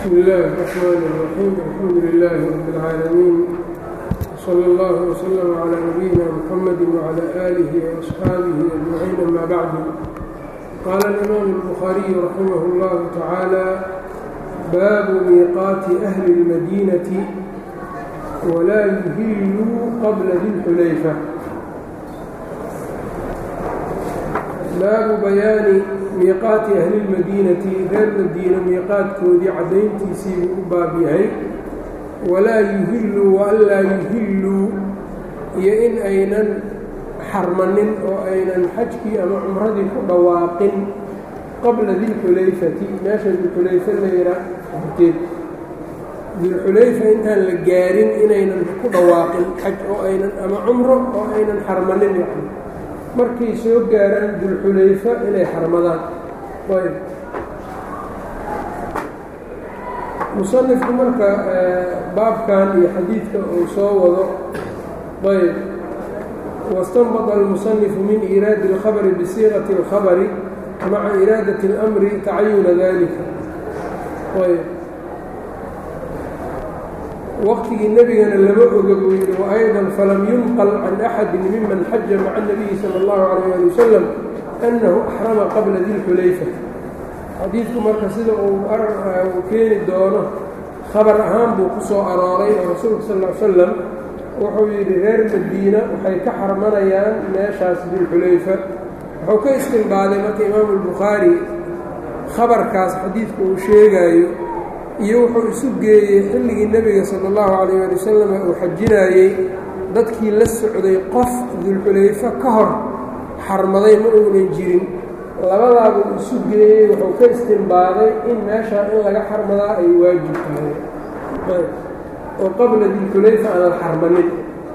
بسم الله الرحمن الرحيم الحمد لله رب العالمين وصلى الله وسلم على نبينا محمد وعلى آله وأصحابه أجمعين أما بعد قال الإمام البخاري رحمه الله تعالى باب ميقات أهل المدينة ولا يهلوا قبل ذي الحليفة baabu bayaani miiqaati ahli lmadiinati reer madiina miiqaadkoodii caddayntiisii buu u baab yahay walaa yuhilluu waanlaa yuhilluu iyo in aynan xarmanin oo aynan xajkii ama cumradii ku dhawaaqin qabla dilxulayfati meesha dilxulayfa layra horteed dilxulayfa intaan la gaarin inaynan ku dhawaaqin xaj oo aynan ama cumro oo aynan xarmanin yani markay soo gaaraan dulxulayfa inay xarmadaan ayb musanifku marka baabkan iyo xadiidka uu soo wado ayb wastanbada almusanifu min iiraadi اlkhabri bisiiqati اlkhabri maca iraadati اlamri tacayuna dalika ayb waqtigii nebigana lama oga buu yidhi waayضa falam yunqal can axadi miman xaja maca الnabiyi salى اllahu عalيyه ali wasalam annahu axrama qabla dilxulayfa xadiidku marka sida uu keeni doono khabar ahaan buu ku soo arooray oo rasuulka sal ly slam wuxuu yidhi reer madiina waxay ka xarmanayaan meeshaas dilxulayfa wuxuu ka istinbaaday marka imaamu اlbukhaari khabarkaas xadiidku uu sheegaayo iyo wuxuu isu geeyey xilligii nebiga sala allahu calayh ali wasalam uu xajinaayey dadkii la socday qof dulxulayfo ka hor xarmaday ma uunan jirin labadaabuu isu geeyey wuxuu ka istimbaaday in meeshaa in laga xarmadaa ay waajib tahay oo qabla dilxulayfa aan la xarmanin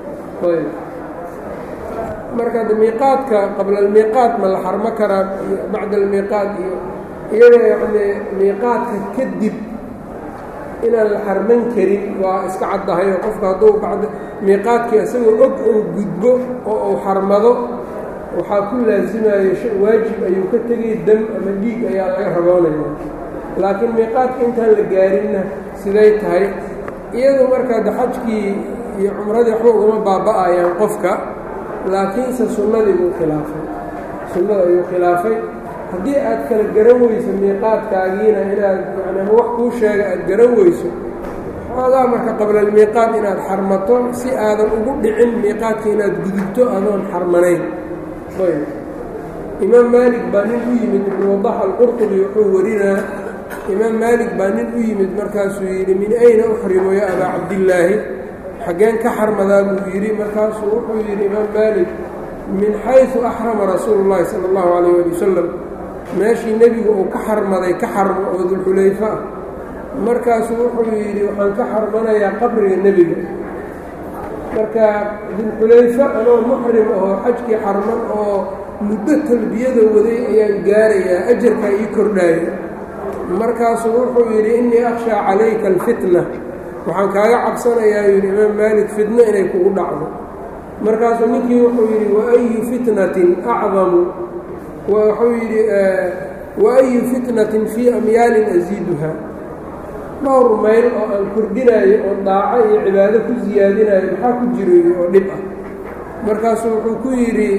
marka miiqaadka qabla almiiqaat ma la xarmo karaa bacda almiiqaat iyo iyada yacnii miiqaadka kadib inaan la xarman karin waa iska caddahay oo qofka hadduu bacda miiqaadkii isagoo og uu gudbo oo uu xarmado waxaa ku laasimayo waajib ayuu ka tegay dam ama dhiig ayaa laga raboonaya laakiin miiqaadka intaan la gaarinna siday tahay iyadu markaa de xajkii iyo cumradii waxba ugama baaba'ayaan qofka laakiinse sunnadii buu khilaafay sunnada ayuu khilaafay haddii aad kala garan weyso miiqaadkaagiina inaad yani ama wax kuu sheega aad garan weyso xoogaa marka qablalmiiqaad inaad xarmato si aadan ugu dhicin miiqaadka inaad gudubto adoon xarmanayn ayb imaam maalik baa nin u yimid ibnu wadax alqurtubi wuxuu warinaa imaam maalik baa nin u yimid markaasuu yidhi min ayna uxrimu ya abaa cabdillaahi xaggeen ka xarmadaa buu yidhi markaasuu wuxuu yidhi imaam maalik min xaysu axrama rasuulu llahi sala allahu calayh ali wasalam meeshii nebigu uu ka xarmaday ka xarmo oo dulxulayfo ah markaasuu wuxuu yidhi waxaan ka xarmanayaa qabriga nebiga marka dulxulayfo anoo muxrim ahoo xajkii xarman oo muddo talbiyada waday ayaan gaarayaa ajarkaa ii kordhaaya markaasuu wuxuu yidhi innii akhshaa calayka alfitna waxaan kaaga cabsanayaa yidhi imaam maalik fitno inay kugu dhacdo markaasuu ninkii wuxuu yidhi waayu fitnatin acdamu wuxuu yidhi waayu fitnatin fii amyaalin asiiduha dhowr mayl oo aan kordhinaayo oo daaco iyo cibaado ku siyaadinayo maxaa ku jirayo oo dhib ah markaasuu wuxuu ku yidhi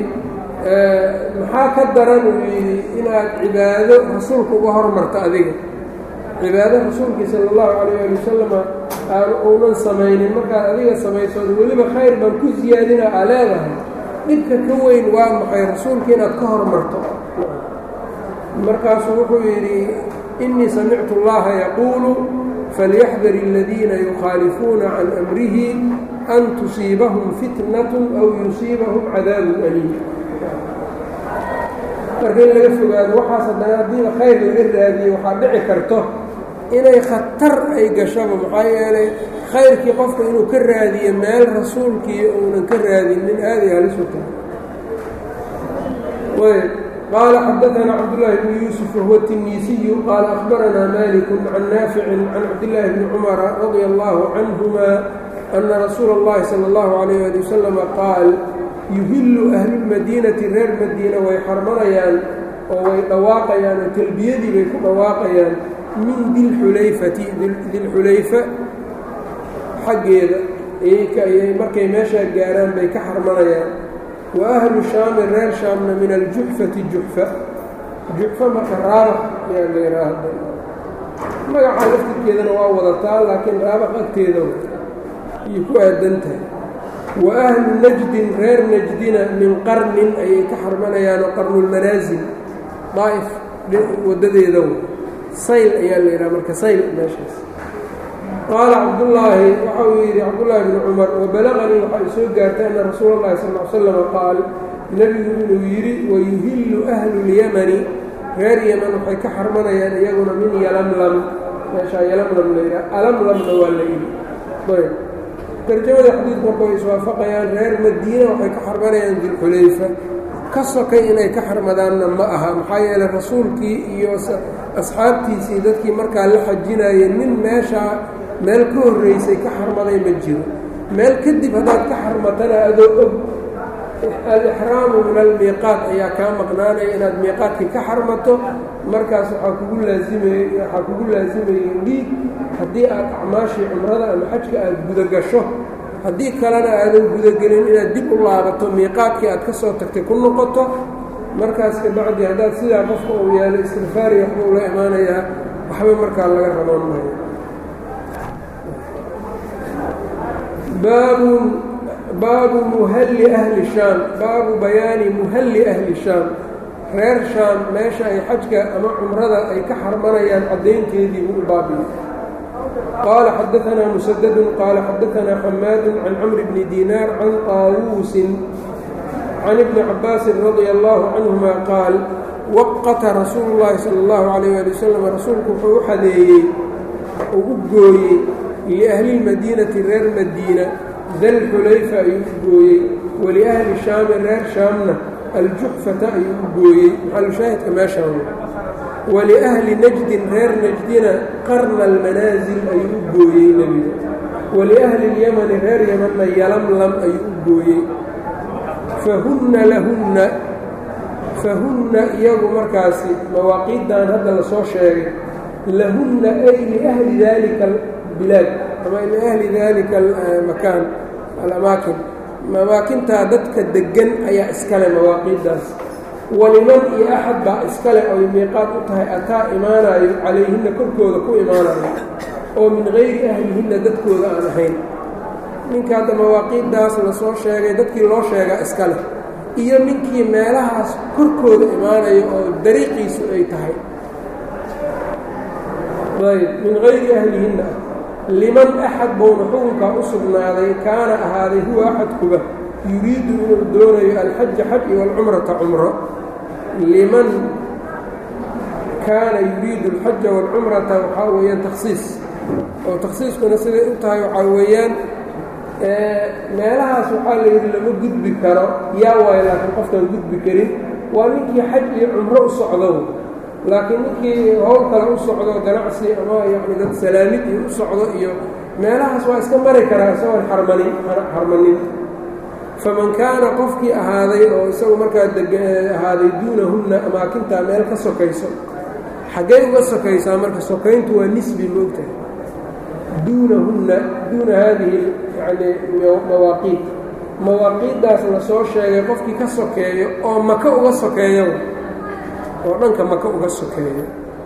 maxaa ka daran uu yidhi inaad cibaado rasuulka uga hormarto adiga cibaado rasuulkii sala allahu calayh ali wasalama aan uunan samaynin markaad adiga samaysood weliba khayr baan ku siyaadina aa leedahay dhibka ka weyn waa maxay rasuulka inaad ka hormarto markaasuu wuxuu yidhi innii samictu اllaha yaquulu falyaxdar aladiina yukhaalifuuna can amrihi an tusiibahum fitnat aw yusiibahum cadaabun aliim marka in laga fogaado waxaas haddana haddiiba khayr laga raadiyo waxaa dhici karto inay khatar ay gashaba maxaa yeelay khayrkii qofka inuu ka raadiyo meel rasuulkii uunan ka raadinin aaday halisu tahay qال xdثna cبdاللh بن يوسف وهو التنيسي qال أخبرnا مالك عن نافع عن cبدالله بن cمر رضي الله عنهma أن رsuuل اللhi صلى الله عليه لي وسلم qاaل يهل أهل الmadينةi reer madiina way xarmanayaan oo way dhawaaqayaan oo telbiyadii bay ku dhawaaqayaan min dilxulayfati dilxulayfa xaggeeda ayay markay meeshaa gaaraan bay ka xarmanayaan wa ahlu shaami reer shaamna min aljuxfati juxfa juxfa marka raabax ayaa la yidhaahda magaca laftirkeedana waa wadataa laakiin raabax agteeda ayay ku aadan tahay wa ahlu najdin reer najdina min qarnin ayay ka xarmanayaanoo qarnulmanaasil daa'if waddadeeda sayl ayaa la yidhaha marka sayl meeshaas qaala cabdullaahi waxa uu yidhi cabdullaahi bni cumar wabalaganii waxaa i soo gaartay anna rasuula اllahi sal l slama qaal nebigu inuu yidhi wayuhillu ahlu lyamani reer yeman waxay ka xarmanayaan iyaguna min yalamlam meeshaa yalamlam la yidhaha alamlamna waa la yidhi ayb tarjamada xadiidku marka way iswaafaqayaan reer madiina waxay ka xarmanayaan dilxulayfa ka sokay inay ka xarmadaanna ma aha maxaa yeeley rasuulkii iyo asxaabtiisii dadkii markaa la xajinayay nin meeshaa meel ka horraysay ka xarmaday ma jiro meel kadib haddaad ka xarmatana adoo og al-ixraamu min almiiqaat ayaa kaa maqnaanaya inaad miiqaadkii ka xarmato markaas waxaa kugu laasimayey waxaa kugu laasimayey dhiig haddii aad acmaashii cumrada ama xajka aad gudagasho haddii kalena aadan gudagelin inaad dib u laabato miiqaadkii aad ka soo tagtay ku noqoto markaas kabacdi haddaad sidaa qofka uu yaalo istikfaari waxba ula imaanayaa waxba markaa laga raboon maayo baabun baabu muhalli ahli shaam baabu bayaani muhalli ahli shaam reer shaam meesha ay xajka ama cumrada ay ka xarmanayaan caddaynteedii buu u baabiyo qaala xadaanaa musadadun qaala xadaanaa xamaadu can camri bni diinaar can qaawuusin can ibni cabaasin radia allaahu canhuma qaal waqata rasuulu llaahi sala allahu calayh waali wasalam rasuulku wuxuu u xadeeyey uu u gooyey liahlilmadiinati reer madiina dalxulayfa ayuu u gooyey waliahli shaami reer shaamna aljuxfata ayuu u gooyey maxalushaahidka meeshaan waliahli najdin reer najdina qarna almanaasil ayuu u gooyey nebiga waliahli اlyamani reer yamanna yalamlam ayuu u gooyey fahunna lahunna fahunna iyagu markaasi mawaaqiiddan hadda lasoo sheegay lahunna ay liahli dalika albilaad ama liahli dalika almakaan alamaakin amaakintaa dadka deggan ayaa iskale mawaaqiiddaas waliman iyo axad baa iskale oy miiqaad u tahay ataa imaanayo calayhinna korkooda ku imaanayo oo min gayri ahlihinna dadkooda aan ahayn ninka hadda mawaaqiiddaas lasoo sheegay dadkii loo sheegaa iska leh iyo ninkii meelahaas korkooda imaanayo oo dariiqiisu ay tahay ayb min gayri ahlihinna liman axad buuna xukunkaa u sugnaaday kaana ahaaday huwa axadkuba yuriidu inuu doonayo alxaja xaj iyo alcumrata cumro liman kaana yuriidu alxaja waalcumrata waxaa weeyaan takhsiis oo takhsiiskuna siday u tahay waxaa weeyaan meelahaas waxaa la yidhi lama gudbi karo yaa waayo laakiin qofkaan gudbi karin waa ninkii xaj iyo cumro u socdo laakiin ninkii howl kale u socdo ganacsi ama yacni dad salaamid iyo u socdo iyo meelahaas waa iska mari karaa isagoon xarmanin xarmanin faman kaana qofkii ahaaday oo isagu markaa deg ahaaday duunahunna amaakintaa meel ka sokayso xaggay uga sokaysaa marka sokayntu waa nisbi moogtahay duunahunna duuna haadihi yani mawaaqiid mawaaqiiddaas la soo sheegay qofkii ka sokeeyo oo maka uga sokeeyo oo dhanka maka uga sokeeyo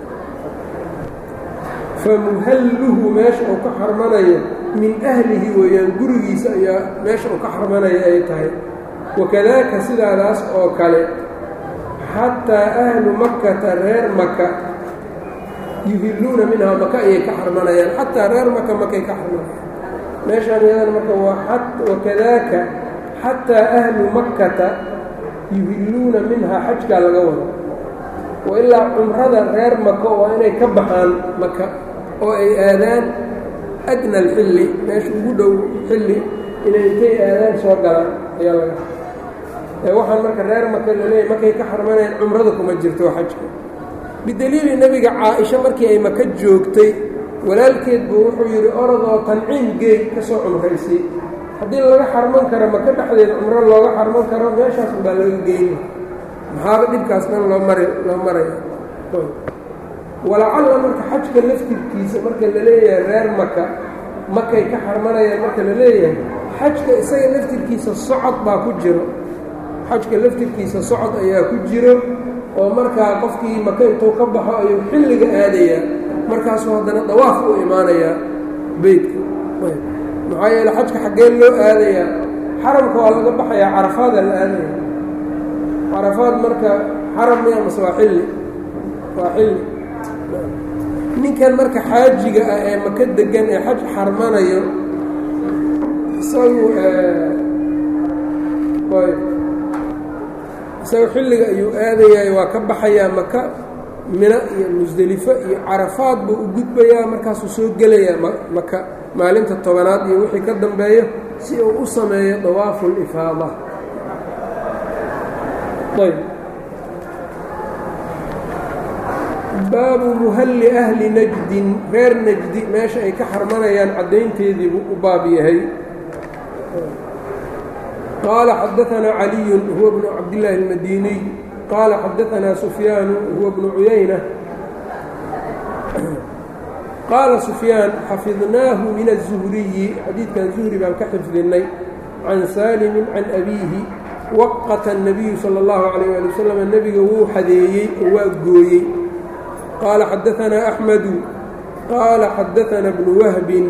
famuhalluhu meesha uu ka xarmanayo min ahlihi weeyaan gurigiisa ayaa meesha uu ka xarmanaya ay tahay wakadaaka sidaadaas oo kale xataa ahlu makkata reer maka yuhilluuna minhaa maka ayay ka xarmanayaan xataa reer maka makay ka xarmanayaan meeshaan iyadan marka waa wakadaaka xataa ahlu makkata yuhilluuna minhaa xajkaa laga wado wa ilaa cumrada reer maka waa inay ka baxaan maka oo ay aadaan adna alxilli meesha ugu dhow xilli inay intay aadaan soo galaan ayaa laga waxaan marka reer maka laleeyahy markay ka xarmanayaan cumrada kuma jirto oo xajka bidaliili nebiga caa-isha markii ay maka joogtay walaalkeed buu wuxuu yidhi orodoo tanciim geey ka soo cumraysay haddii laga xarman karo maka dhexdeeda cumro looga xarman karo meeshaas unbaa laga geyna maxaaba dhibkaas dhan loo mari loo maraya walacalla marka xajka laftirkiisa marka la leeyahay reer maka makay ka xarmanayaan marka la leeyahay xajka isaga laftirkiisa socod baa ku jiro xajka laftirkiisa socod ayaa ku jiro oo markaa qofkii maka intuu ka baxo ayuu xilliga aadayaa markaasuu haddana dawaaf u imaanayaa beytka maxaa yeele xajka xaggee loo aadayaa xaramka waa laga baxayaa carafaada la aadaya carafaad marka xaram miya mase waa xilli waa xilli ninkan marka xaajiga ah ee maka degan ee xaj xarmanayo isagu isaga xilliga ayuu aadayaay waa ka baxayaa maka mina iyo musdelifo iyo carafaad buu u gudbayaa markaasuu soo gelayaa maka maalinta tobanaad iyo wixii ka dambeeyo si uu u sameeyo dawaafu lifaada ayb baabu muhalli ahli najdin reer najdi meesha ay ka xarmanayaan caddaynteedii buu u baab yahay qaala xadaanaa caliyu huwa bnu cabdillaahi اlmadiniy qaala xadaanaa sufyaanu huwa bnu cuyayna qaala sufyaan xafidnaahu min الzuhriyi xadiidkan zuhri baan ka xifdinay can saalimin can abiihi waqata الnabiyu salى اllahu عalيyه ali wasalam nebiga wuu xadeeyey oo waa gooyey qaala xadaanaa axmedu qaala xadaanaa bnu wahbin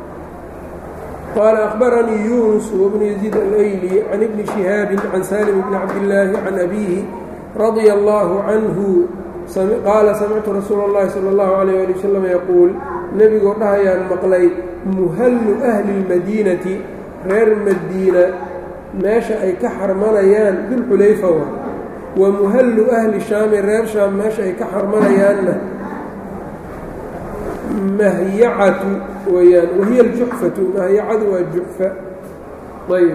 qaala akhbaranii yunus wbnu yaziid alayli can ibni shihaabi can salim bni cabdillaahi can abiihi radia allahu canhu qaala samictu rasuula اllahi salى اllahu عalيyه ali wasalam yaquul nebigoo dhahayaan maqlay muhallu ahli اlmadiinati reer madiina meesha ay ka xarmanayaan dulxulayfa wa wa muhallu ahli shaami reer shaam meesha ay ka xarmanayaanna mahyacatu weeyaan wahiya aljuxfatu mahyacadu waa juxfa ayb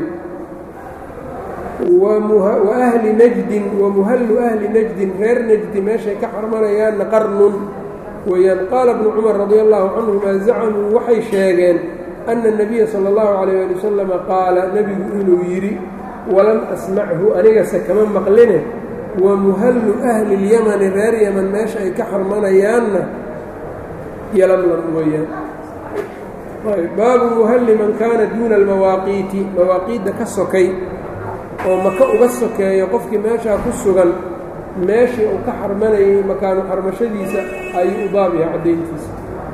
wa ahli najdin wa muhallu ahli najdin reer najdi meeshay ka xarmanayaanna qarnun weeyaan qaala bnu cumar radi allahu canhuma zacamuu waxay sheegeen ana الnabiya salى اllahu عalيyه ali wasalam qaala nebigu inuu yidhi walam asmachu anigase kama maqline wa muhallu ahli اlyamani reer yaman meesha ay ka xarmanayaanna yalamlam weeyaan baabu muhalli man kaana duuna almawaaqiiti mawaaqiidda ka sokay oo maka uga sokeeyo qofkii meeshaa ku sugan meeshii uu ka xarmanayay makaanu xarmashadiisa ayuu u baab yahay caddayntiisa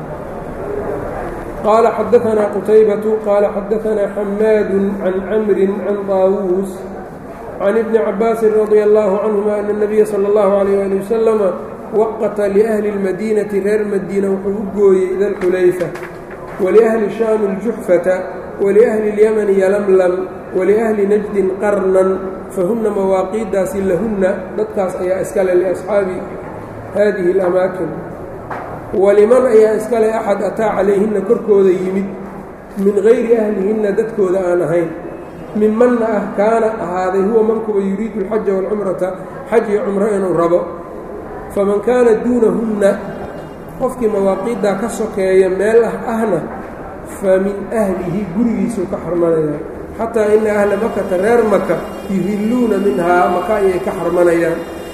qaala xadaanaa qutaybatu qaala xadaanaa xamaadu can camrin can daawuus can ibni cabaasin radia allaahu canhuma ana اnabiya sala اllahu alayh ali wasalama waqata liahli اlmadiinati reer madiina wuxuu u gooyey dalxulayfa waliahli shaami اljuxfata waliahli اlyamani yalamlam waliahli najdin qarnan fahunna mawaaqiiddaasi lahunna dadkaas ayaa iskale liasxaabi haadihi اlamaakin waliman ayaa iskale axad ataa calayhinna korkooda yimid min gayri ahlihinna dadkooda aan ahayn mimanna ah kaana ahaaday huwa mankuba yuriidu alxaja waalcumrata xaj iyo cumro inuu rabo faman kaana duunahunna qofkii mawaaqiiddaa ka sokeeya meel ah ahna fa min ahlihi gurigiisuu ka xarmanaya xataa ina ahla makata reer maka yuhilluuna minhaa maka ayay ka xarmanayaan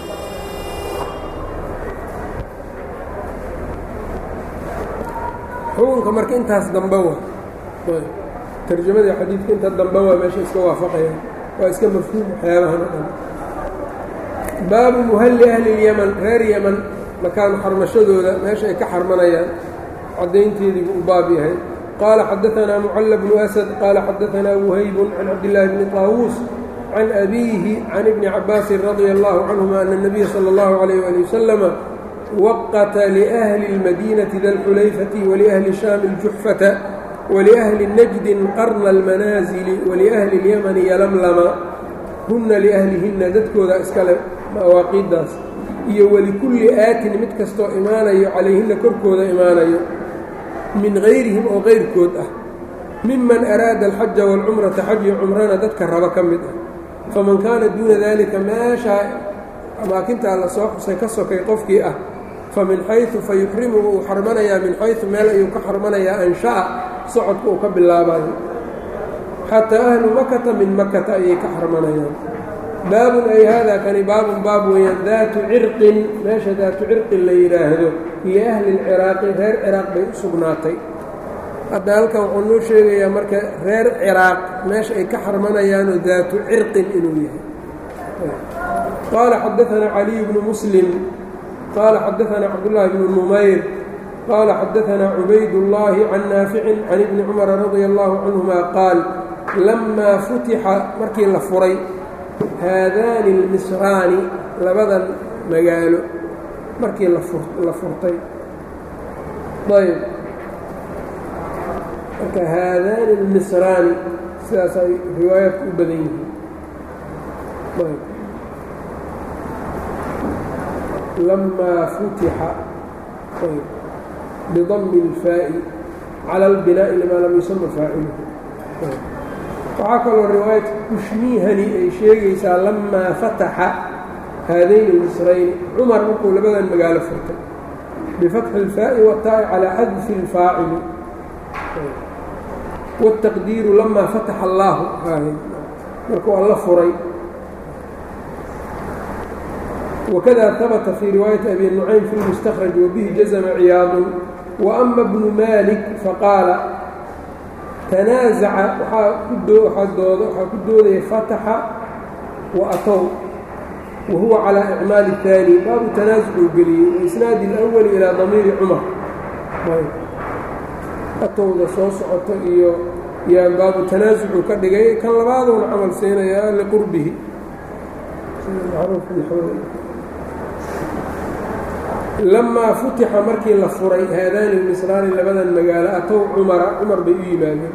xukunka marka intaas dambe wa tarjamadii xadiidka inta dambe waa meesha iska waafaqayaan waa iska mafhuum waxyaabahan o dhan baabu muhalli ahli اlyaman reer yaman makaanu xarmashadooda meesha ay ka xarmanayaan caddaynteediibu u baab yahay qaala xadaanaa mucalla bnu asad qaala xadaanaa wuhaybun can cabdillaahi bni طaawuus can abiihi can ibni cabaasin radia allahu canhuma ana الnabiya salى اllahu عalayh ali wasalama waqata liahli اlmadiinati da lxulayfati waliahli shaami اljuxfata waliahli najdin qarna almanaasili waliahli اlyamani yalamlama hunna liahlihinna dadkooda iskale mawaaqiiddaas iyo welikulli aatin mid kastoo imaanayo calayhinna korkooda imaanayo min gayrihim oo qayrkood ah miman araada alxaja waalcumrata xaj iyo cumrana dadka raba ka mid ah faman kaana duuna daalika meeshaa amaakintaa la soo xusay ka sokay qofkii ah fa min xaysu fa yuxrimu uu xarmanayaa min xaysu meel ayuu ka xarmanayaa ansha'a socodka uu ka bilaabayo xataa ahlu makata min makata ayay ka xarmanayaan baabun ay haadaa kani baabun baab weeyaan daatu cirqin meesha daatu cirqin la yidhaahdo iyo ahli lciraaqi reer ciraaq bay u sugnaatay hadda halkan wuxuu noo sheegayaa marka reer ciraaq meesha ay ka xarmanayaanoo daatu cirqin inuu yahay qaala xadaanaa caliy bnu muslim qaala xadaanaa cabdullaahi bnu numayr qaala xadaanaa cubaydullaahi can naaficin can ibni cumara radia allahu canhuma qaal lamaa futixa markii la furay haadaani almisraani labadan magaalo markii la furtay ayb marka haadaani almisraani sidaas ay riwaayaadku u badan yihiin ayb lamaa futixa ayb bidami اlfaa'i cala اlbinaa'i limaa lam yusama faaciluhu waxaa kaloo riwaayat kushmiihani ay sheegaysaa lamaa fataxa haadayni almisrayni cumar markuu labadan magaalo furtay bifatxi اlfaa'i wataa'i calaa xadfi اlfaacili wاtaqdiiru lamaa fataxa allaahu markuu alla furay wakada habata fii riwaayati abi nucaym fi lmustakraj wabihi jazma ciyaadu waama bnu malik faqaala tanaazaca waxaa ku doodaya fataxa wa atow wa huwa calaa icmaali اtaani baabu tanaasucuu geliyey waisnaadi اlأwali ilaa damiiri cumar atowda soo socoto iyo yaa baabu tanaasucuu ka dhigay kan labaaduuna camal siinayaa liqurbihi lamaa futixa markii la furay haadaani lmisraani labadan magaalo atow cumara cumar bay u yimaadeen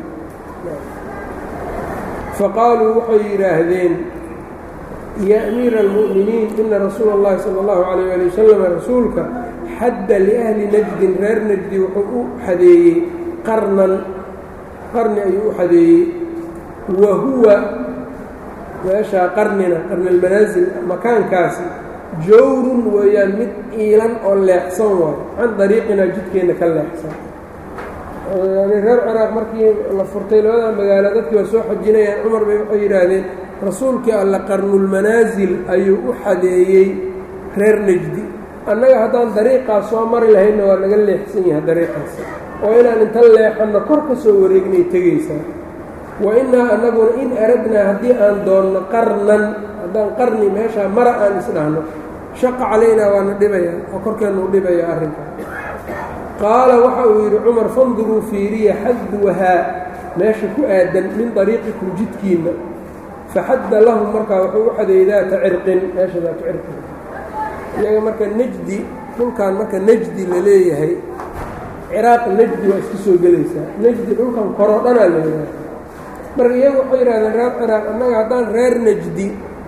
faqaaluu waxay yidhaahdeen yaa amiira almu'miniin ina rasuula اllahi sala اllahu calayh ali wasalam rasuulka xadda liahli najdin reer najdi wuxuu u xadeeyey qarnan qarni ayuu u xadeeyey wa huwa meeshaa qarnina qarni almanaasil makaankaasi jawrun weeyaan mid iilan oo leexsan waayo can dariiqinaa jidkeenna ka leexsan yani reer ciraaq markii la furtay labada magaalo dadkii waa soo xajinayaan cumar bay waxay yidhaahdeen rasuulkii alle qarnulmanaasil ayuu u xadeeyey reer najdi annaga haddaan dariiqaas soo mari lahaydna waa naga leexsan yahay dariiqaas oo inaan inta leexanno kor ka soo wareegnay tegaysaa wa innaa annaguna in aradnaa haddii aan doonno qarnan haddaan qarni meeshaa mara aan isdhahno shaqa calaynaa waana dhibayaa oo korkeennu u dhibaya arrinka qaala waxa uu yidhi cumar fanduruu fiiriya xadwahaa meesha ku aadan min dariiqikum jidkiinna faxadda lahum markaa wuxuu u xadeeyey daata cirqin meesha daata cirqin iyaga marka nejdi dhulkan marka nejdi la leeyahay ciraaq nejdi waa iska soo gelaysaa nejdi dhulkan koroo dhanaa la yidhaha marka iyagu waxay yidhahdeen reer ciraaq annaga haddaan reer nejdi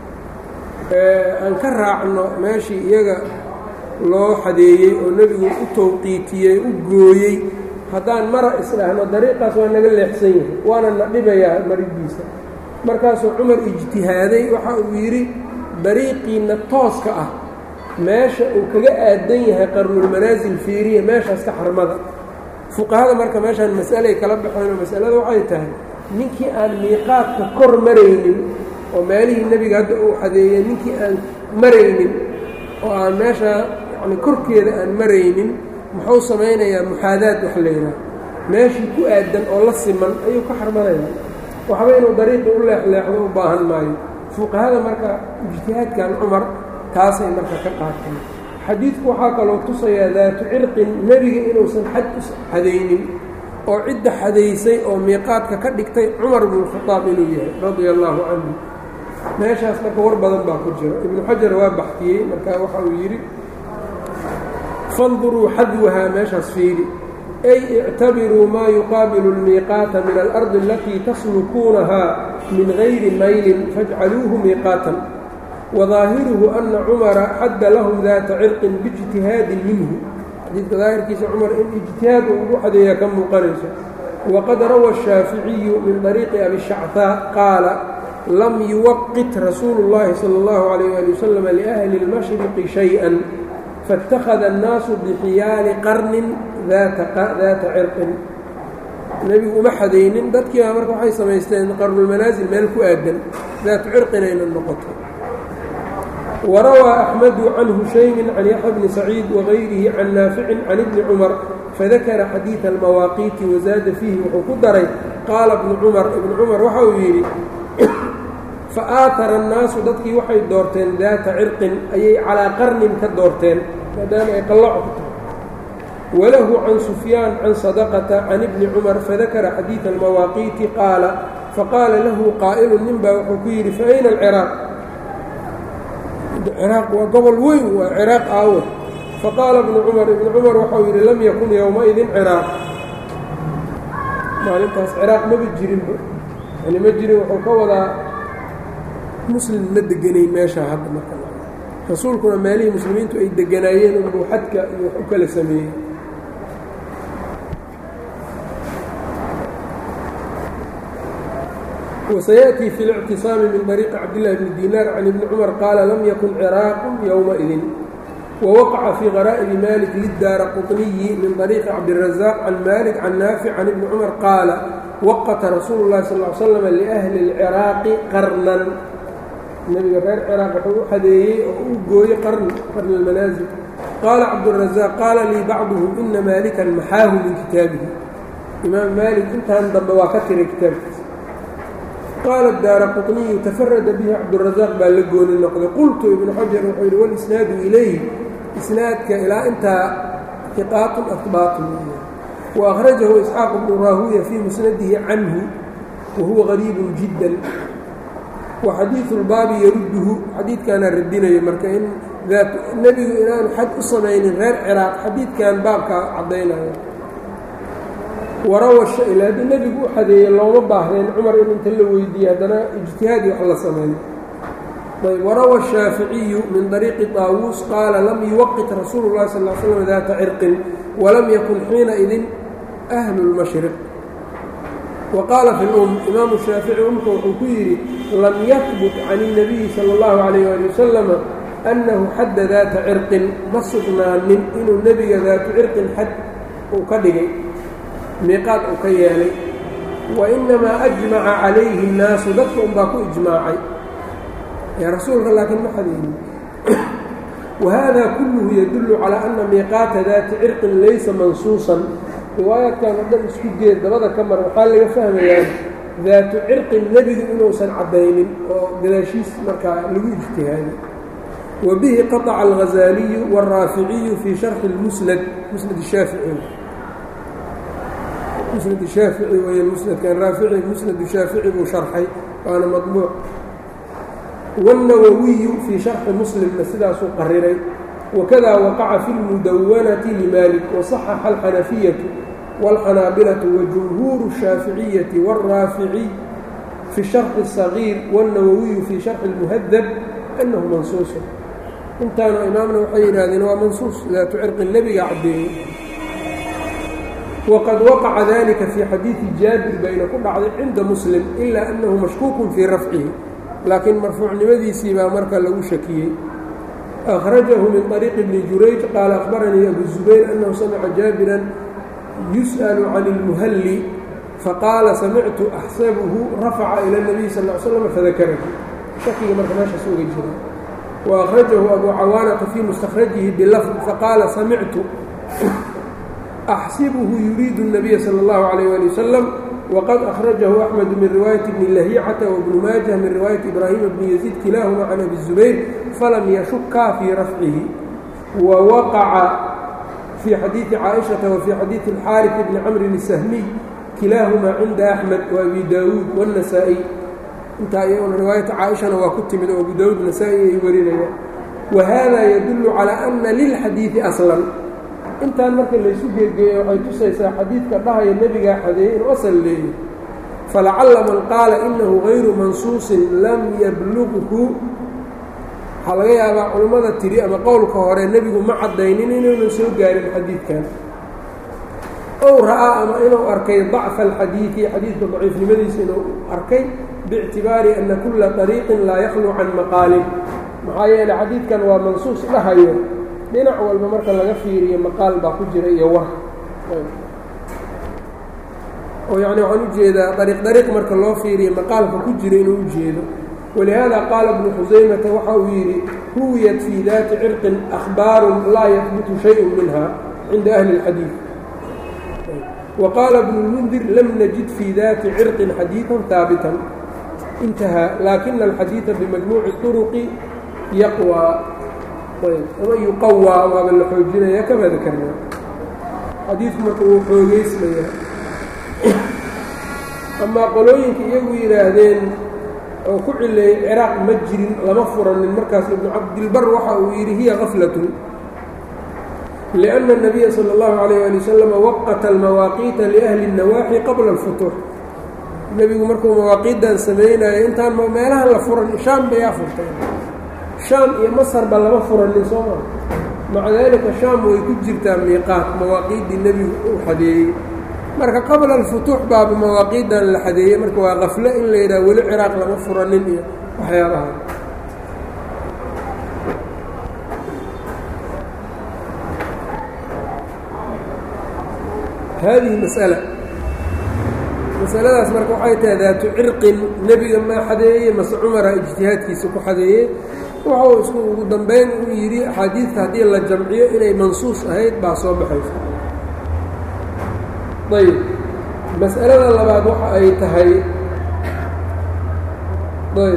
aan ka raacno meeshii iyaga loo xadeeyey oo nebigu u towqiitiyey u gooyey haddaan mara isdhahno dariiqaas waa naga leexsan yahay waana na dhibayaa maridiisa markaasuu cumar ijtihaaday waxa uu yidhi dariiqiinna tooska ah meesha uu kaga aadan yahay qarnulmanaasil fiiriya meeshaas ka xarmada fuqahada marka meeshaan mas'alay kala baxeenoo masalada waxay tahay ninkii aan miiqaadka kor maraynin oo meelihii nebiga hadda uu xadeeyey ninkii aan maraynin oo aan meesha yani korkeeda aan maraynin muxuu samaynayaa muxaadaad wax layidhaha meeshii ku aadan oo la siman ayuu ka xarmanayaa waxba inuu dariiqi u leexleexdo u baahan maayo fuqahada marka ijtihaadkan cumar taasay marka ka qaateen xadiidku waxaa kaloo tusayaa daatu cirqin nebiga inuusan xad u xadaynin oo cidda xadaysay oo miiqaadka ka dhigtay cumar bnukhadaab inuu yahay radia allaahu canhu meeshaas marka war badan baa ku jira ibnu xajar waa baxtiyey marka waxa uu yidhi fanduruu xadwahaa meeshaas fiiri ay ictabiruu maa yuqaabilu اlmiiqaata min alardi alatii taslukuunahaa min gayri maylin fajcaluuhu miiqaatan wadaahiruhu ana cumara xadda lahum daata cirqin biijtihaadin minhu xadiidka daahirkiisa cumar in ijtihaad uu ugu xadeeyaa ka muuqanayso waqad rawa الshaaficiyu min طariiqi abi shactaa qaala lam yuwaqit rasuulu اllahi salى اllahu عalayh ali wasalam liahli اlmashriqi shayئa faاtakhada الnaasu bixiyaali qarnin daata cirqin nebigu uma xadaynin dadkiiba marka waxay samaysteen qarnulmanaasil meel ku aadan daatu cirqinayna noqoto وrawى أحمد عن هشيم عن يحيى بن سعيid وغayrihi can naafici can ibni cmر fadakara xadiiث الmawaaqiiti waزaada fiihi wuxuu ku daray qaala ibnu cumar ibnu cumar waxa uu yidhi faaatara الnaasu dadkii waxay doorteen daata cirqin ayay calىa qarnin ka doorteen maadaama ay qallaco ku tahay walahu can sufyaan can sadaqata can ibni cumar fadakara xadiiثa almawaaqiiti qaala faqaala lahu qaa'ilu nin baa wuxuu ku yidhi faayna alciraaq ciraaq waa gobol weyn waa ciraaq aawe faqaala ibnu cumar ibnu cumar waxau yidhi lam yakun yowmaidin ciraaq maalintaas ciraaq maba jirinba yani ma jirin wuxuu ka wadaa muslim ma deganayn meeshaa hadda marka rasuulkuna meelihii muslimiintu ay deganaayeen unbuu xadka iyo wax u kala sameeyey وسيأتي في الاعتصام من طريق عبد الله بن دينار عن ابن عمر قال لم يكن عراق يومئذ ووقع في غرائب مالك للدار قطني من طريق عبد الرزاق عن مالك عن نافع عن ابن عمر قال وقت رسول الله صلى الله عليه وسلم لأهل العراaq qarnan nebiga reer ciraaq wuxuu u xadeeyey oo u gooyey qarn qarn almanaasil qaala cabdالرaزاq qaala lii bacduhum ina maalikan maxaahu min kitaabihi imaam maalik intan dambe waa ka tiray kitaabkiisa qaala daara quطniyu tafarada bihi cabdالرaزaaq baa la gooni noqday qultu ibnu xajar wuxuu yidhi walisnaadu ilayh isnaadka ilaa intaa iqaatun ahbaatun وأخرجه إسحاaq بن راهوية في مسنده عنه وهuوa غريiب جidا وxadيiث الbaabi yrudhu xadiidkaana radinayo marka in nebigu inaanu xad u samaynin reer cراaq xadiidkan baabkaa cadaynayo warawa haddii nebigu u xadeeye looma baahdeen cumar in inta la weydiiye haddana اجtihaadi wax la sameeyo وrawى الشhaafiعiyu min طريqi طاawuس qaala lam yuwqit rasuul الlahi sal اه sلم ذata cirqin وlam yakun xiinaidin أhlu الmashriq وqaala fi اlأm imaamu الshaafiعي umka wuxuu ku yidhi lam yahbut can النabiyi salى الlahu عalيه ali wasalam أnnahu xadda daata cirqin ma sugnaanin inuu nebiga daatu cirqin xad uu ka dhigay miiqaad uu ka yeelay wainamaa أجmaca calayhi الnaasu dadka un baa ku ijmaacay rasuulka laakiin ma xadeynin wahada kulluhu yadullu calaa ana miiqaata daati cirqin laysa mansuusan riwaayaadkan o dhan isku geed dabada ka mar waxaa laga fahmayaa daatu cirqin nebigu inuusan caddaynin oo gadaashiis markaa lagu ijtihaaday wa bihi qaطca alghazaaliyu wاlraaficiyu fii sharxi اlmusnad musnad shaafici musnad shaafici wey musnadkan raafici musnad shaafici buu sharxay waana maطbuuc والنwwiyu fii شharxi mslimna sidaasuu qariray wakada waqaca fi اlmudawanati limaalik waصaxaxa alxanafiyaةu wاlxanaabilaةu wajumhuuru الshaaficiyati wاlraaficiy fi sharxi الصaغيir wالnawowiyu fii sharxi اlmuhadab anahu mansuusu intaanu imaamna waxay yidhahdeen waa mansuus daatu cirqi nebiga caddeeyey waqad waqaca dalika fii xadiiثi jaabir bayna ku dhacday cinda muslim ila anahu mashkuukun fii rafcihi laakiin marfuucnimadiisii baa marka lagu shakiyey أkhrajahu min طariiqi bni jurayj qaala akhbaranii abu zubayr annahu samica jaabiran yus'al can اlmuhalli faqaala samictu axsabuhu rafaca ilى الnabiy sal ا l slm fadakarahu shakiga marka meeshaas uga jira وأkhrajahu abu cawaanata fii mustakhrajihi bilafd faqaala samictu axsibuhu yuriidu الnabiya salى اllahu عalيyه ali wasalam wqad أkhrajahu أxmed min riwaayaةi bni lahicata wbnu maajah min riwaayati ibraahima bni yaziid kilaahuma can abi zubayr falam yashukaa fii rafcihi wawaqaca fii xadiiثi caaئiشhaةa wafii xadiiثi اlxaariث bni camrin الsahmiy kilaahumaa cinda axmed وabi daawuud wالnasaa-iy intaa iyaguna riwaayata caaishana waa ku timid oo abu daawuud nasaa-i ay warinayaan wahada yadulu calى ana lilxadiiثi aslan intaan marka laysu geegeeya waxay tusaysaa xadiidka dhahaya nebigaa xadeeyey inuu asal leeyahy falacalla man qaala inahu gayru mansuusin lam yablughu waxaa laga yaabaa culummada tiri ama qowlka hore nebigu ma caddaynin inuunan soo gaarin xadiidkan ow ra'aa ama inuu arkay dacfa alxadiidi xadiidka daciifnimadiisa inuu arkay biictibaari ana kulla طariiqin laa yaklu can maqaalin maxaa yeeley xadiidkan waa mansuus dhahayo dhinac walba marka laga fiiriyo maqaal baa ku jira iyo war oo yacni waxaan ujeedaa dariiq dariiq marka loo fiiriyo maqaalka ku jira inuu ujeedo walihaada qaala ibnu xusaymata waxa uu yidhi ruwiyat fii daati cirqin akhbaarun laa yahbutu shayءu minha cinda ahli اlxadiid وqاaل بن المنdir lm نجid fي ذati cرق xadيiثا ثاaبتا انتهى لakiن الxadيiثa بمجموع الطرق يقوى ama يuqawى waaba la xoojinaya kama ذkrna xadiiثku marka uu xoogeysmaya amaa qolooyinka iyagu yidhaahdeen oo ku cileeyey cراaq ma jirin lama furanin markaas iبن cabdilbr waxa uu yidhi hiya غفlaة لأن النبي صلى الله عليه لي وسلم وqت المawaaqiita لأhli النawaaxi qabla الfutuux nebigu markuu mawaaqiidan samaynayo intaan meelaha la furan shaam bayaa furtay shaam iyo masarba lama furanin soo maa maca daalika shaam way ku jirtaa miiqaat mawaaqiiddii nebigu uu xadeeyey marka qabla الfutuux baaba mawaaqiidan la xadeeyey marka waa kafle in la yidhaha weli ciraaq lama furanin iyo waxyaabaha hadihi masألة masaladaas marka waxay tahay daatu cirqin nebiga maa xadeeyey mase cumara ijtihaadkiisa ku xadeeyey wuxuu isku ugu dambeyn uu yidhi axaadiidta haddii la jamciyo inay mansuus ahayd baa soo baxaysa ayb mas'alada labaad waxa ay tahay ayb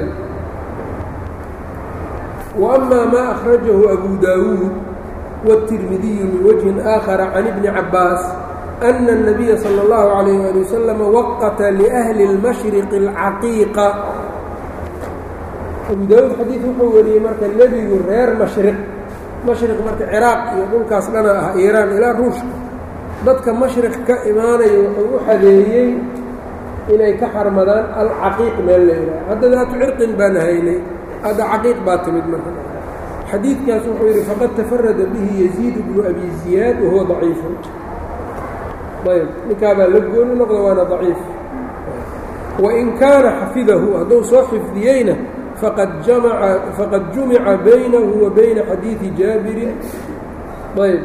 wa ama maa akhrajahu abu daawuud wالtirmidiyu min wجهi آakhara can ibni cabaas أن النبي صلى الله عليه ولي وسلم وqت لأهلi المشhرق الcaقيiقة أbu dاud xadيiث wuxuu wariyey marka nebigu reer mashriq mashriq marka cراaq iyo dhulkaas dhana ah iiraan ilaa ruushka dadka mashriq ka imaanaya wuxuu u xadeeyey inay ka xarmadaan alcaqiiq meel layidhaha hadda daatu cirqin baan haynay hadda caqiiq baa timid marka xadiidkaas wuxuu yidhi faqad تفرada bihi يزيid بن أbي زiyaad wahuwa ضaciif ayb ninkaabaa la gooni noqda waana daciif wain kaana xafidahu hadduu soo xifdiyeyna faqad jamaca faqad jumica baynahu wa bayna xadiidi jaabirin ayb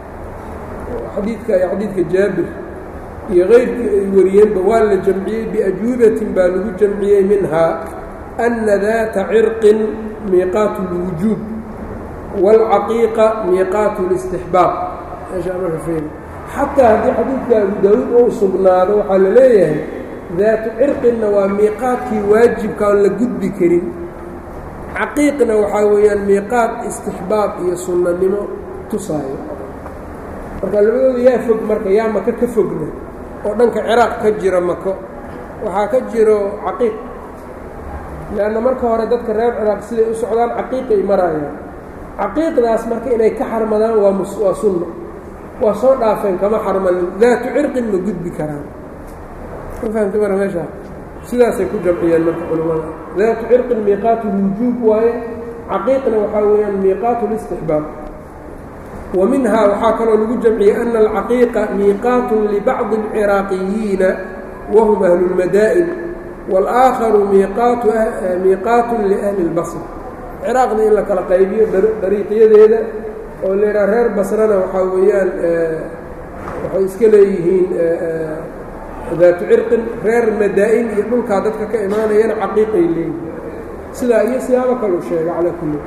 xadiidka ay xadiidka jaabir iyo keyrkii ay wariyeenba waa la jamciyey biajwibatin baa lagu jamciyey minhaa ana daata cirqin miiqaatu اlwujuub wاlcaqiiqa miiqaatu اlاstixbaab meeshaa marka feeri xataa haddii xadiidka abu daawuud uu sugnaado waxaa la leeyahay daatu cirqinna waa miiqaadkii waajibka aan la gudbi karin caqiiqna waxaa weeyaan miiqaad istixbaab iyo sunnanimo tusaayo marka labadooda yaa fog marka yaa maka ka fogna oo dhanka ciraaq ka jira mako waxaa ka jiro caqiiq leanna marka hore dadka reer ciraaq siday u socdaan caqiiqay maraayaan caqiiqdaas marka inay ka xarmadaan waa waa sunno waa soo dhaafeen kama xarmanin daatu cirqin ma gudbi karaan ma fahamta mara meeshaa sidaasay ku jamciyeen marka culimmada daatu cirqin miiqaatu lwujuub waaye caqiiqna waxaa weeyaan miiqaatu listixbaab wa minhaa waxaa kaloo lagu jamciyey ana alcaqiiqa miiqaatun libacdi alciraaqiyiina wahum ahlu lmadaa'in wاlآakharu miiqaatun liahli اlbasr ciraaqda in la kala qaybiyo dariiqyadeeda oo laydhaha reer basrana waxaa weeyaan waxay iska leeyihiin daatu cirqin reer madaa-in iyo dhulkaa dadka ka imaanayana caqiiqay leeyihiin sidaa iyo siyaabo kaluu sheega calaa kulli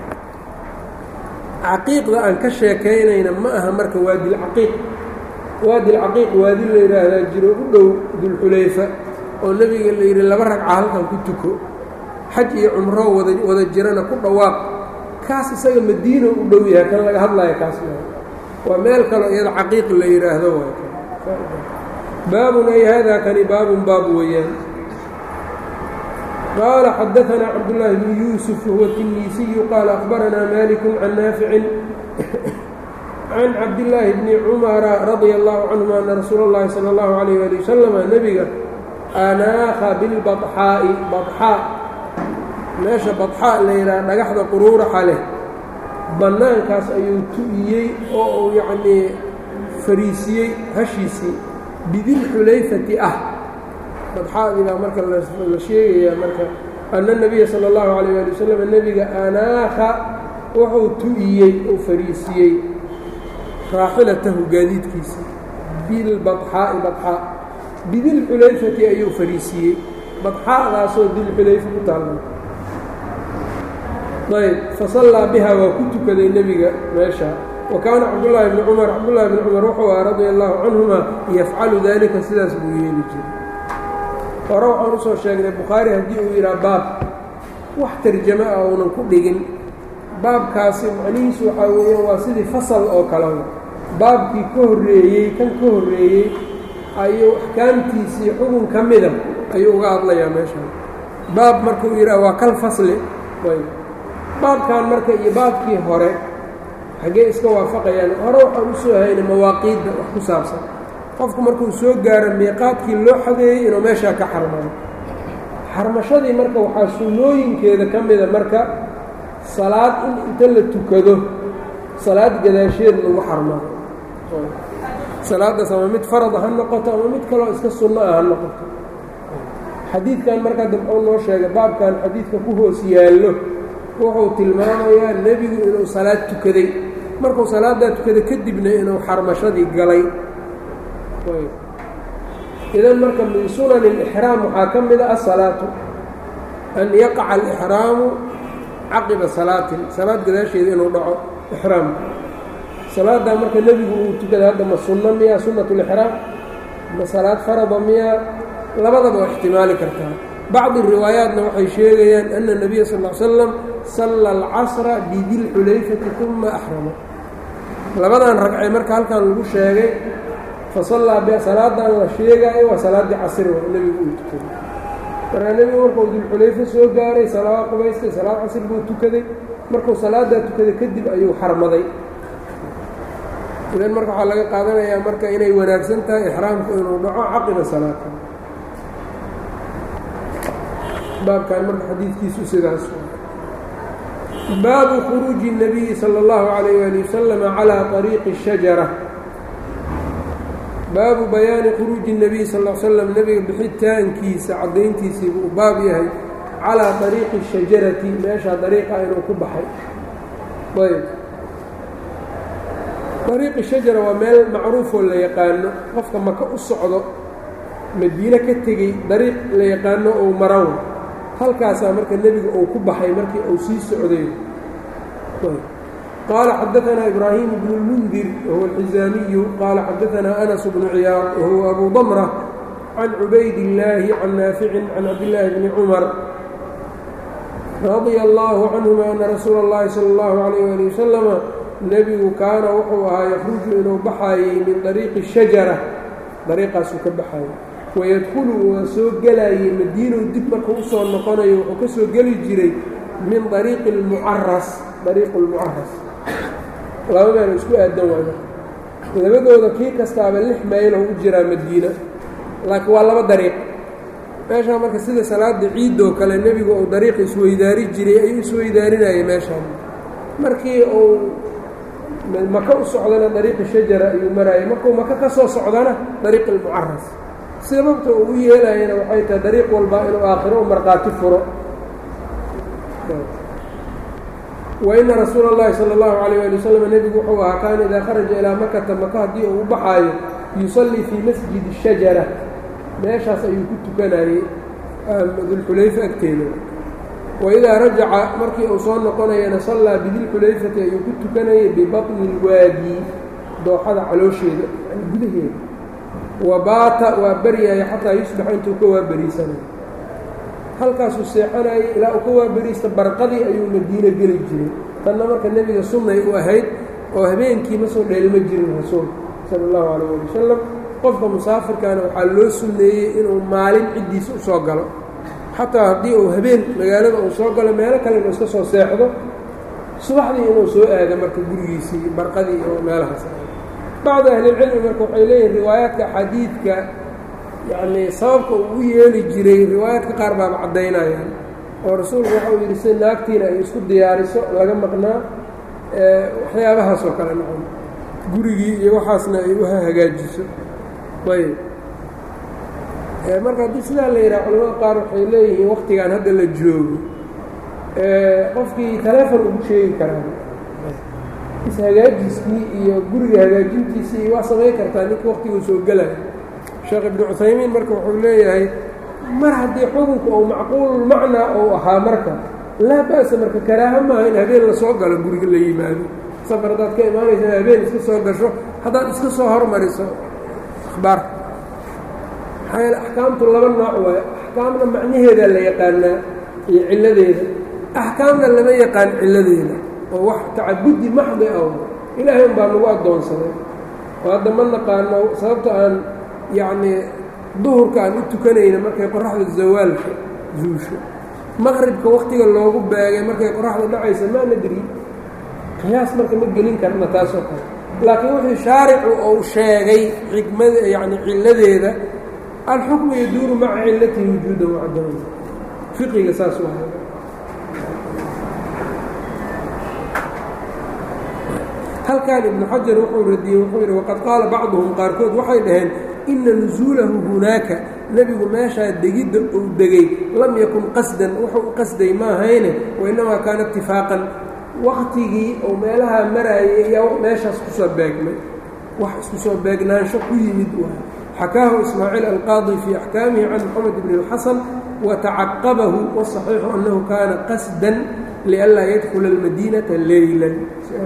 caqiiqda aan ka sheekaynayna ma aha marka waadilcaqiiq waadilcaqiiq waadi la yidhaahdaa jiro u dhow dulxulayfa oo nebiga la yidhi laba ragca halkan ku tuko xaj iyo cumro wada wada jirana ku dhawaaq kaas isaga madiina u dhow yahay kan laga hadlaya kaas waa meel kaleo iyada caqiiq la yidhaahdo baabun ay hada kani baabun baab weeyaan qaala xadaثna cabdالlahi bn yuusuf huwa الtinisiyu qaala akhbaranaa maliku can naaficin can cabdillaahi bni cumara radia allahu canهuma ana rasuula اllahi salى اllahu عalayh ali wasalama nebiga anaakha bilbaxaa'i baxaa meesha badxaa la yidhaha dhagaxda quruuraxa leh bannaankaas ayuu tu'iyey oo uu yacnii fariisiyey hashiisii bidilxulayfati ah badxaadii baa marka la sheegayaa marka ana nebiya sala allahu calayh ali wasalam nebiga anaakha wuxuu tu'iyey uu fariisiyey raaxilatahu gaadiidkiisii bilbadxaa'i badxaa bidilxulayfati ayuu fariisiyey badxaadaasoo dilxulayfa ku taalla ayb fasallaa biha waa ku tukaday nebiga meesha wa kaana cabdullaahi bni cumar cabdullaahi bni cumar wuxuu aha radia allaahu canhuma yafcalu dalika sidaas buu yeeli jiray hore waxaan usoo sheegnay bukhaari haddii uu yidhaha baab wax tarjamo ah uunan ku dhigin baabkaasi macnihiisu waxaa weeyaan waa sidii fasal oo kale baabkii ka horreeyey kan ka horreeyey ayuu axkaamtiisii xukun ka mida ayuu uga hadlayaa meeshaan baab markuu yidhaha waa kal fasli ayb baabkan marka iyo baabkii hore xaggee iska waafaqayaan hore waxaan u soo haynay mawaaqiidda wax ku saabsan qofku markuu soo gaaro miiqaadkii loo xadeeyey inuu meeshaa ka xarmado xarmashadii marka waxaa sunnooyinkeeda ka mida marka salaad in inta la tukado salaad gadaasheed lagu xarmado salaaddaas ama mid farada ha noqoto ama mid kaloo iska sunno ah ha noqoto xadiidkan markaa dabxuu noo sheegay baabkan xadiidka ku hoos yaallo wuxuu tilmaamayaa nebigu inuu salaad tukaday markuu salaaddaa tukaday kadibna inuu xarmashadii galay idan marka min sunan اlixraam waxaa ka mida asalaatu an yaqaca alixraamu caqiba salaatin salaad gadaasheeda inuu dhaco ixraamka salaaddaa marka nebigu uu tukada hadda ma sunno miyaa sunnat اlixraam ma salaad farada miyaa labadaba waa ixtimaali kartaa bacdi riwaayaatna waxay sheegayaan ana الnabiya sal ly slam salla alcasra bidilxulayfati uma axrama labadan ragcay marka halkan lagu sheegay fasallaa b salaadan la sheegaayo waa salaaddii casri waa nebigu uu tukaday markaa nebigu markuu dilxulayfo soo gaaray salaad qubaystay salaad casri buu tukaday markuu salaaddaa tukaday kadib ayuu xarmaday idan marka waxaa laga qaadanayaa marka inay wanaagsan tahay ixraamku inuu dhaco caqiba salaata baabkan marka xadiidkiisu sidaas baabu khuruuji الnabiyi salى اllahu عalayh ali wasalam calى طariiqi الshajara baabu bayaani khuruuji الnabiy sal l slam nebiga bixitaankiisa caddayntiisii buu baab yahay calىa طariiqi الshajarati meeshaa dariiqa inuu ku baxay ayb ariiqi shajara waa meel macruufoo la yaqaano qofka maka u socdo madiine ka tegey dariiq la yaqaano ou maraw halkaasaa marka nebiga uu ku baxay markii uu sii socday qaala xadaanaa ibraahim bnu اlmundir wahuwa alxizaamiyu qaala xadaanaa anas bnu ciyaad wahuwa abu damra can cubayd illaahi can naaficin can cabdillaahi bni cumar radia allaahu canhuma ana rasuula اllahi sala اllahu alayh ali wasalama nebigu kaana wuxuu ahaa yakruju inuu baxaayey min dariiqi shajara dariiqaasuu ka baxaayey wayadkhulu waa soo gelayey madiinow dib markuu usoo noqonayo wuxuu ka soo geli jiray min dariiqi lmucaras dariiqu lmucaras laba meel isku aadan waayo labadooda kii kastaaba lix mayl oo u jiraa madiina laakiin waa laba dariiq meeshaa marka sida salaada ciidoo kale nebigu uu dariiq isweydaari jiray ayuu isweydaarinayay meeshaan markii uu maka u socdana dariiqi shajara ayuu maraayay markuu maka ka soo socdana dariiqi lmucaras sababta uu u yeelayana waxay tahay dariiq walba inuu aakhiro u markhaati furo wa ina rasuula اllahi salى اllahu alayh ali wasalam nebigu wuxuu ahaa kaana idaa kharaja ilaa makata maka haddii uu u baxaayo yusallii fii masjidi shajara meeshaas ayuu ku tukanayey dulxulayfa agteeda waidaa rajaca markii uu soo noqonayana sallaa bidilxulayfati ayuu ku tukanayay bibaطni اlwaadi dooxada caloosheeda yani gudaheeda wa baata waa baryaaya xataa yusbaxa intuu ka waaberiisanayo halkaasuu seexanayay ilaa uu ka waaberiista barqadii ayuu madiino geli jiray tanna marka nebiga sunnay u ahayd oo habeenkii ma soo dheelma jirin rasuulka sala allahu calayh ali wasalam qofka musaafirkaana waxaa loo sunneeyey inuu maalin ciddiisa u soo galo xataa haddii uu habeen magaalada uu soo galo meelo kale inuu iska soo seexdo subaxdii inuu soo aado marka gurigiisii barqadii oo meelahaas bacdu ahlilcilmi marka waxay leeyihin riwaayaadka xadiidka yacnii sababka uu u yeeli jiray riwaayaadka qaar baaba caddaynayaan oo rasuulku waxau yidhi si naagtiina ay isku diyaariso laga maqnaa waxyaabahaas oo kale nacon gurigii iyo waxaasna ay u hagaajiso ayb marka haddii sidaa la yidhaha culamada qaar waxay leeyihiin waktigan hadda la joogo qofkii taleefon ugu sheegi karaa ishagaajiskii iyo guriga hagaajintiisii waa samayn kartaa ninka waktiguu soo gelaya sheekh ibnu cuthaymiin marka wuxuu leeyahay mar haddii xukunka uu macquululmacnaa uu ahaa marka laa ba'sa marka karaaho maaha in habeen la soo galo guriga la yimaado safar haddaad ka imaanaysa habeen iska soo gasho haddaad iska soo hormariso akhbaarka maxaa yeele axkaamtu laba nooc waayo axkaamna macnaheedaa la yaqaanaa iyo cilladeeda axkaamna lama yaqaan cilladeeda oo wax tacabudi maxdi ah ilaahay un baa nagu addoonsaday oo hadda ma naqaano sababta aan yacnii duhurka aan u tukanayna markay qoraxda zawaalka zuusho maqribka wakhtiga loogu baagay markay qoraxda dhacaysa maa nadri qiyaas marka ma gelin karna taasoo kale laakiin wuxuu shaaricu ou sheegay xikmada yacni cilladeeda alxukmu yaduuru maca cillatihi wujuudan wacdaman fiqiga saas waa halkan ibnu xajar wuxuu radiyey wuxuu yidhi waqad qaala bacduhum qaarkood waxay dhaheen ina nusuulahu hunaaka nebigu meeshaa degidda uu degay lam yakun qasdan wuxuu u qasday maahayne wainnamaa kaana itifaaqan waktigii ou meelahaa maraayay ayaa meeshaas kusoo beegmay wax isku soo beegnaansho ku yimid waay xakaahu ismaaciil alqaadi fii axkaamihi can moxamed bni اlxasan watacaqabahu wasaxiixu annahu kaana qasdan lianlaa yadkula almadiinata leylan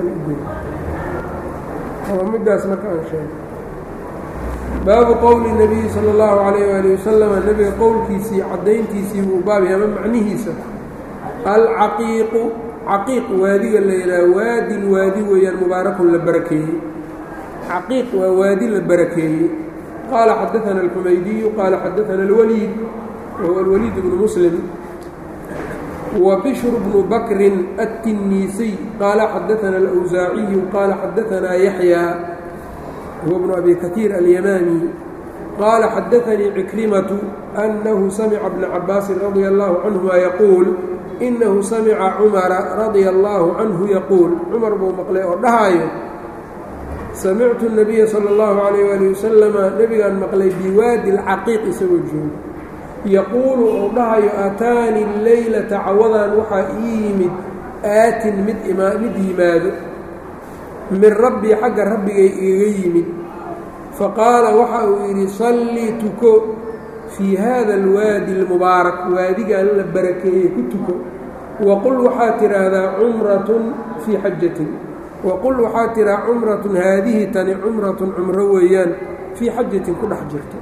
midaas marka aan sheegay baabu qowli nabiyi sala اllahu calayh waali wasalam nebiga qowlkiisii caddayntiisii buu baabay ama macnihiisa alcaqiiqu caqiiq waadiga la yidhaha waadin waadi weeyaan mubaarakun la barakeeyey caqiiq waa waadi la barakeeyey qaala xadaana alxumaydiyu qaala xadaana alwaliid wahuwa alwaliid bnu muslim wa bishru bnu bakrin attinniisiy qaala xadaana alawsaaciyu qaala xadaanaa yaxyaa huwa bnu abi katiir alyamaani qaala xadaanii cikrimatu annahu samica bna cabaasin radia allahu canhuma yaquul inahu samica cumara radia allaahu canhu yaquul cumar buu maqlay oo dhahaayo samictu nabiya sala allahu calayh waali wasalama nebigaan maqlay biwaadi alcaqiiq isagoo jooga yaquulu ou dhahayo aataani leylata cawadan waxaa ii yimid aatin mid mid yimaado min rabbii xagga rabbigay igaga yimid faqaala waxa uu yidhi sallii tuko fii haada alwaadi almubaarak waadigan la barakeeyey ku tuko waqul waxaad tidhaahdaa cumratun fii xajatin waqul waxaad tidhaha cumratun haadihi tani cumratun cumro weeyaan fii xajatin ku dhex jirto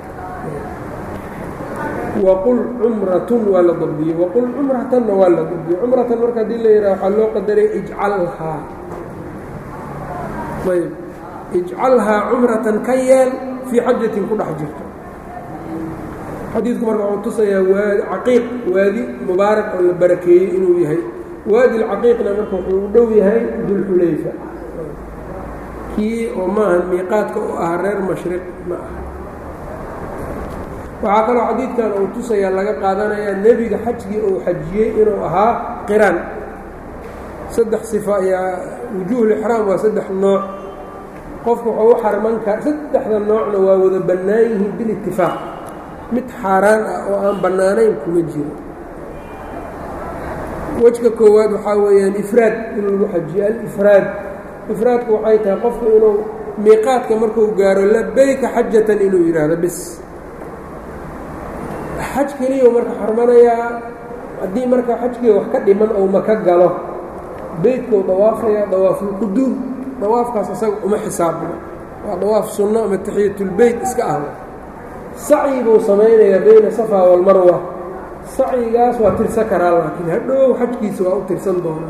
waqul cumratun waa la dabdiyey waqul cumratanna waa la dabdiyey cumratan marka haddii la yidhaha waxaa loo qadaray ijcalhaa ayb ijcalhaa cumratan ka yeel fii xajatin ku dhex jirto xadiidku marka wuxuu tusayaa waa caqiiq waadi mubaarak oo la barakeeyey inuu yahay waadi lcaqiiqna marka wuxuu u dhow yahay dulxulayfa kii oo maahan miiqaadka u ah reer mashriq ma aha waxaa kaloo xadiidkan uu tusayaa laga qaadanayaa nebiga xajgii uu xajiyey inuu ahaa qiraan saddex sifa ayaa wujuuhulixraam waa saddex nooc qofku wuxuu u xarman kara saddexda noocna waa wada bannaan yihiin bilitifaaq mid xaaraan ah oo aan bannaanayn kuma jiro wejka koowaad waxaa weeyaan ifraad in lagu xajiyo alifraad ifraadku waxay tahay qofku inuu miiqaadka markuu gaaro labayka xajatan inuu yidhaahdo bis xaj keliya marka xarmanayaa haddii marka xajkii wax ka dhiman ou maka galo beytkuu dawaafayaa dawaafulquduum dawaafkaas isaga uma xisaabno waa dawaaf sunno ama taxiyatulbeyt iska ahba sacyi buu samaynayaa bayna safa walmarwa sacyigaas waa tirsan karaa laakiin hadhow xajkiisa waa u tirsan doona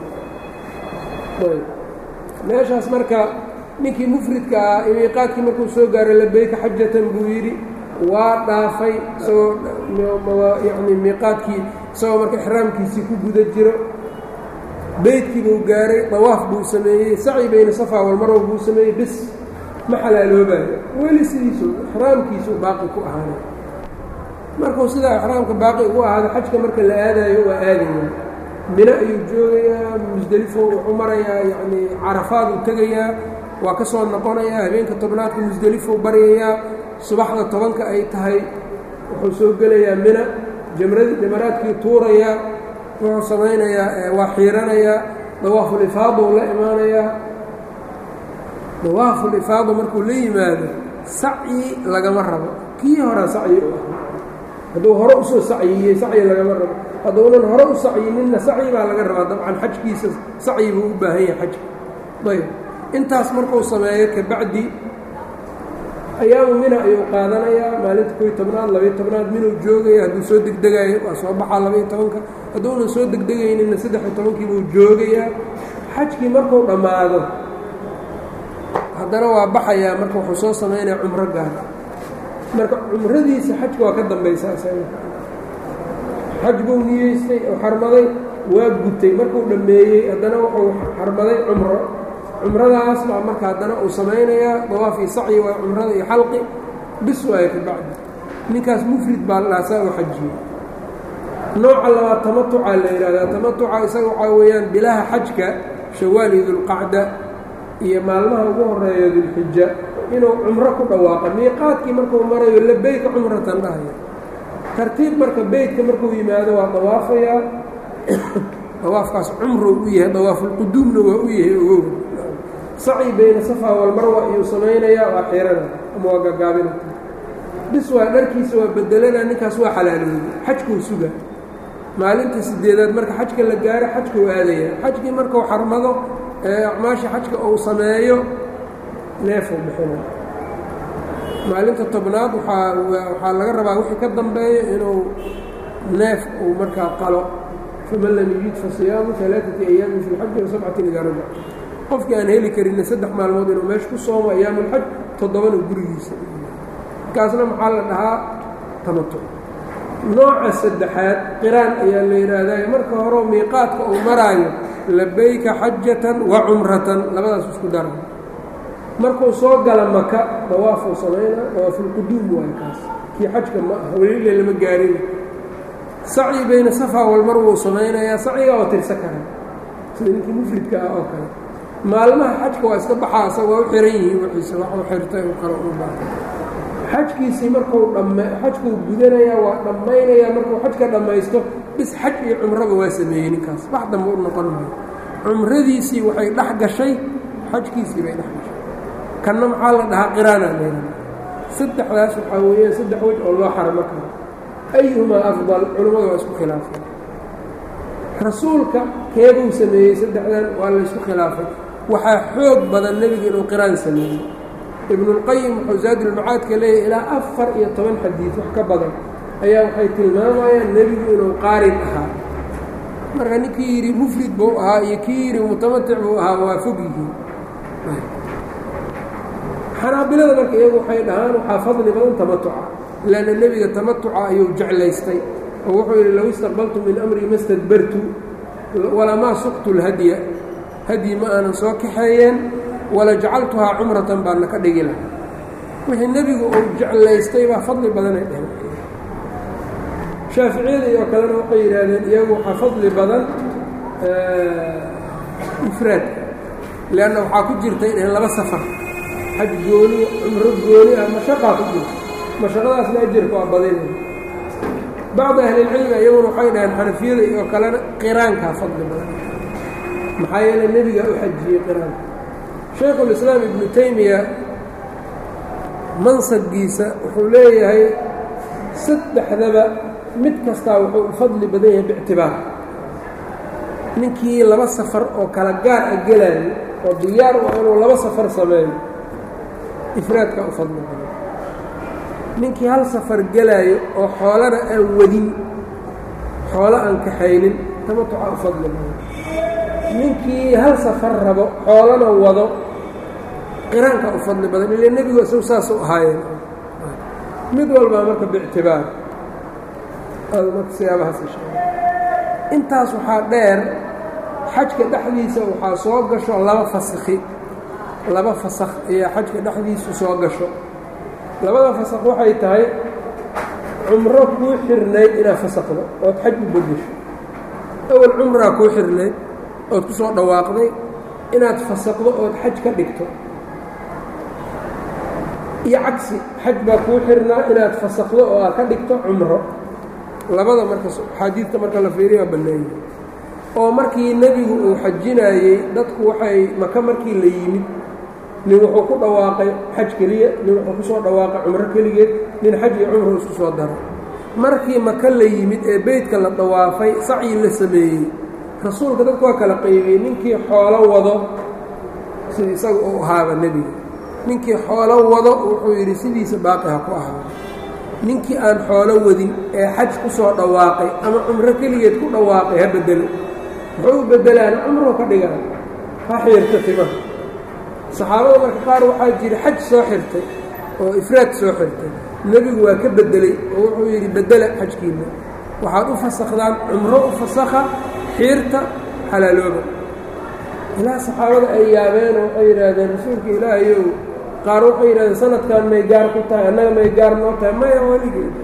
meeshaas marka ninkii mufridka ah imiiqaadkii markuu soo gaaray labeyka xajatan buu yidhi waa dhaafay isagoo yani miiqaadkii isagoo marka ixraamkiisii ku guda jiro beydkii buu gaaray dawaaf buu sameeyey sacyi bayna safa walmarwa buu sameeyey bis ma xalaaloobayo weli sidiisu ixraamkiisuu baaqi ku ahaanay markuu sidaa ixraamka baaqi ugu ahaado xajka marka la aadayo waa aadaya mino ayuu joogayaa musdelifo wuxuu marayaa yacnii carafaaduu tegayaa waa ka soo noqonayaa habeenka tobnaadka musdelifou baryayaa subaxda tobanka ay tahay wuxuu soo gelayaa mina jamradi jamaraadkii tuurayaa wuxuu samaynayaa waa xiiranayaa dawaafulifaadou la imaanayaa dawaafulifaado markuu la yimaado sacyi lagama rabo kii horaa sacyi u ah hadduu hore usoo sacyiyey sacyi lagama rabo hadduunan hore u sacyininna sacyi baa laga rabaa dabcan xajkiisa sacyi buu u baahan yahay xajka ayb intaas markuu sameeyo kabacdi ayaamu mina ayuu qaadanayaa maalinta koy tobnaad labayo tobnaad minuu joogaya hadduu soo degdegaayo waa soo baxaa labaiyo tobanka hadduunan soo degdegayninna saddex-iyo tobankii buu joogayaa xajkii markuu dhammaado haddana waa baxayaa marka wuxuu soo samaynaya cumro gaar marka cumradiisa xajka waa ka dambaysaa isaga xaj buu niyeystay oo xarmaday waa gutay markuu dhammeeyey haddana wuxuu xarmaday cumro cumradaas baa marka haddana uu samaynayaa dawaafii sacyi waa cumrada iyo xalqi bis waayo ka bacdi ninkaas mufrid baa la dhahaa saa u xajiyo nooca labaad tamatucaa la yidhahdaa tamatuca isaga waxaa weeyaan bilaha xajka shawaal iyo dulqacda iyo maalmaha ugu horeeya dulxija inuu cumro ku dhawaaqa miiqaadkii markuu marayo labeyka cumratan dhahaya tartiib marka beytka markuu yimaado waa dawaafayaa dawaafkaas cumrou u yahay dawaafulquduumna waa u yahay ogow sacyi bayna safa walmarwa ayuu samaynayaa waa xirana ama waa gagaabina bis waa dharkiisa waa bedelana ninkaas waa xalaalooday xajkuu suga maalinta sideedaad marka xajka la gaaro xajkuu aadaya xajkii markuu xarmado ee acmaasha xajka uu sameeyo neefuu bixina maalinta tobnaad waaa waxaa laga rabaa wixii ka dambeeya inuu neef uu markaa qalo faman lam yujid fa siyaamu alaaati ayaamin fi lxaji wa sabcatin idaa rajac qofkii aan heli karinna saddex maalmood inuu meesha ku soomo ayaamulxaj toddobana gurigiisa markaasna maxaa la dhahaa tamatuc nooca saddexaad qiraan ayaa la yidhaahdaa marka horeo miiqaadka uu maraayo labayka xajatan wa cumratan labadaas isku dara markuu soo gala maka dawaafuu samaynaa dawaafulquduum waay kaas kii xajka ma ah welile lama gaarin sacyi bayna safa walmar wuu samaynayaa sacyiga oo tirsa kara sida ninkii mufridka ah oo kale maalmaha xajka waa iska baxaa isaga waa u xiran yihiin wixiisa waxuu xirtay u kale u baatay xajkiisii markuu dhamme xajkuu gudanayaa waa dhammaynayaa markuu xajka dhammaysto bis xaj iyo cumraba waa sameeyey ninkaas wax dambe u noqon maayo cumradiisii waxay dhex gashay xajkiisii bay dhex gashay kanna maxaa la dhahaa qiraana leena saddexdaas waxaa weeyaan saddex wej oo loo xarmo karo ayuhumaa afdal culammadu waa isku khilaafay rasuulka keebuu sameeyey saddexdan waa laysku khilaafay waxaa xoog badan nebiga inuu qiraan sameeyey ibnulqayim wuxuu zaadulmacaadka leeyahy ilaa afar iyo toban xadiid wax ka badan ayaa waxay tilmaamayaan nebigu inuu qaarin ahaa marka ninkii yidhi mufrid buu ahaa iyo kii yidhi mutamatic buu ahaa waa fog yihiin xanaabilada marka iyagu waxay dhahaan waxaa fadli badan tamatuca lanna nebiga tamatuca ayuu jeclaystay oo wuxuu yidhi low istaqbaltu min amrii ma stadbartu walamaa suqtu lhadya hadyi ma aanan soo kaxeeyeen wala jacaltuhaa cumratan baana ka dhigi lahaa wixii nebigu uu jeclaystay baa fadli badanay dheheen shaaficiyada iyo kalena waxay yidhaahdeen iyagu waxaa fadli badan ifraadka leanna waxaa ku jirtay dheheen laba safar xaj gooni cumro gooni ah mashaqaa ku jirta mashaqadaasna ajarka waa badinay bacdi ahlilcilmi iyaguna waxay dhaheen xanafiyada iyo kalena qiraankaa fadli badan maxaa yeele nebigaa u xajiyey qiraanka shaykhulislaam ibnu taymiya mansabkiisa wuxuu leeyahay saddexdaba mid kastaa wuxuu u fadli badan yahay biictibaar ninkii laba safar oo kala gaar a gelaayo oo diyaar u ah inuu laba safar sameeyo ifraadkaa u fadli badan ninkii hal safar gelaayo oo xoolana aan wadin xoolo aan kaxaynin tamatuca u fadli badan ninkii hal safar rabo xoolana wado qiraanka u fadli badan ile nebigu isagu saasuu ahaayeen mid walbaa marka biictibaar marka siyaabahaas intaas waxaa dheer xajka dhexdiisa waxaa soo gasho laba fasakhi laba fasakh ayaa xajka dhexdiisu soo gasho labada fasakh waxay tahay cumro kuu xirnayd inaad fasakhdo ood xaj u bedesho awal cumraa kuu xirnayd ood ku soo dhawaaqday inaad fasaqdo ood xaj ka dhigto iyo cagsi xaj baa kuu xirnaa inaad fasakdo oo aad ka dhigto cumro labada marka axaadiidta marka la fiiriyaa banneeyey oo markii nebigu uu xajinayey dadku waxay maka markii la yimid nin wuxuu ku dhawaaqay xaj keliya nin wuxuu ku soo dhawaaqay cumro keligeed nin xaj iyo cumro isku soo daro markii maka la yimid ee beytka la dawaafay sacyi la sameeyey rasuulka dadku waa kala qaybiyey ninkii xoolo wado sida isaga uu ahaaba nebiga ninkii xoolo wado wuxuu yidhi sidiisa baaqi ha ku ahaado ninkii aan xoolo wadin ee xaj ku soo dhawaaqay ama cumro keligeed ku dhawaaqay ha bedelo muxuu u beddelaan cumruu ka dhigaan ha xiirta timaha saxaabada marka qaar waxaa jira xaj soo xirtay oo ifraad soo xirtay nebigu waa ka beddelay oo wuxuu yidhi beddela xajkiinna waxaad u fasakhdaan cumro u fasakha xiirta xalaalooba ilaa saxaabada ay yaabeen oo waxay yidhaahdeen rasuulka ilaahayow qaar waxay yidhahdeen sanadkan may gaar ku tahay annaga may gaar noo tahay maya weligeed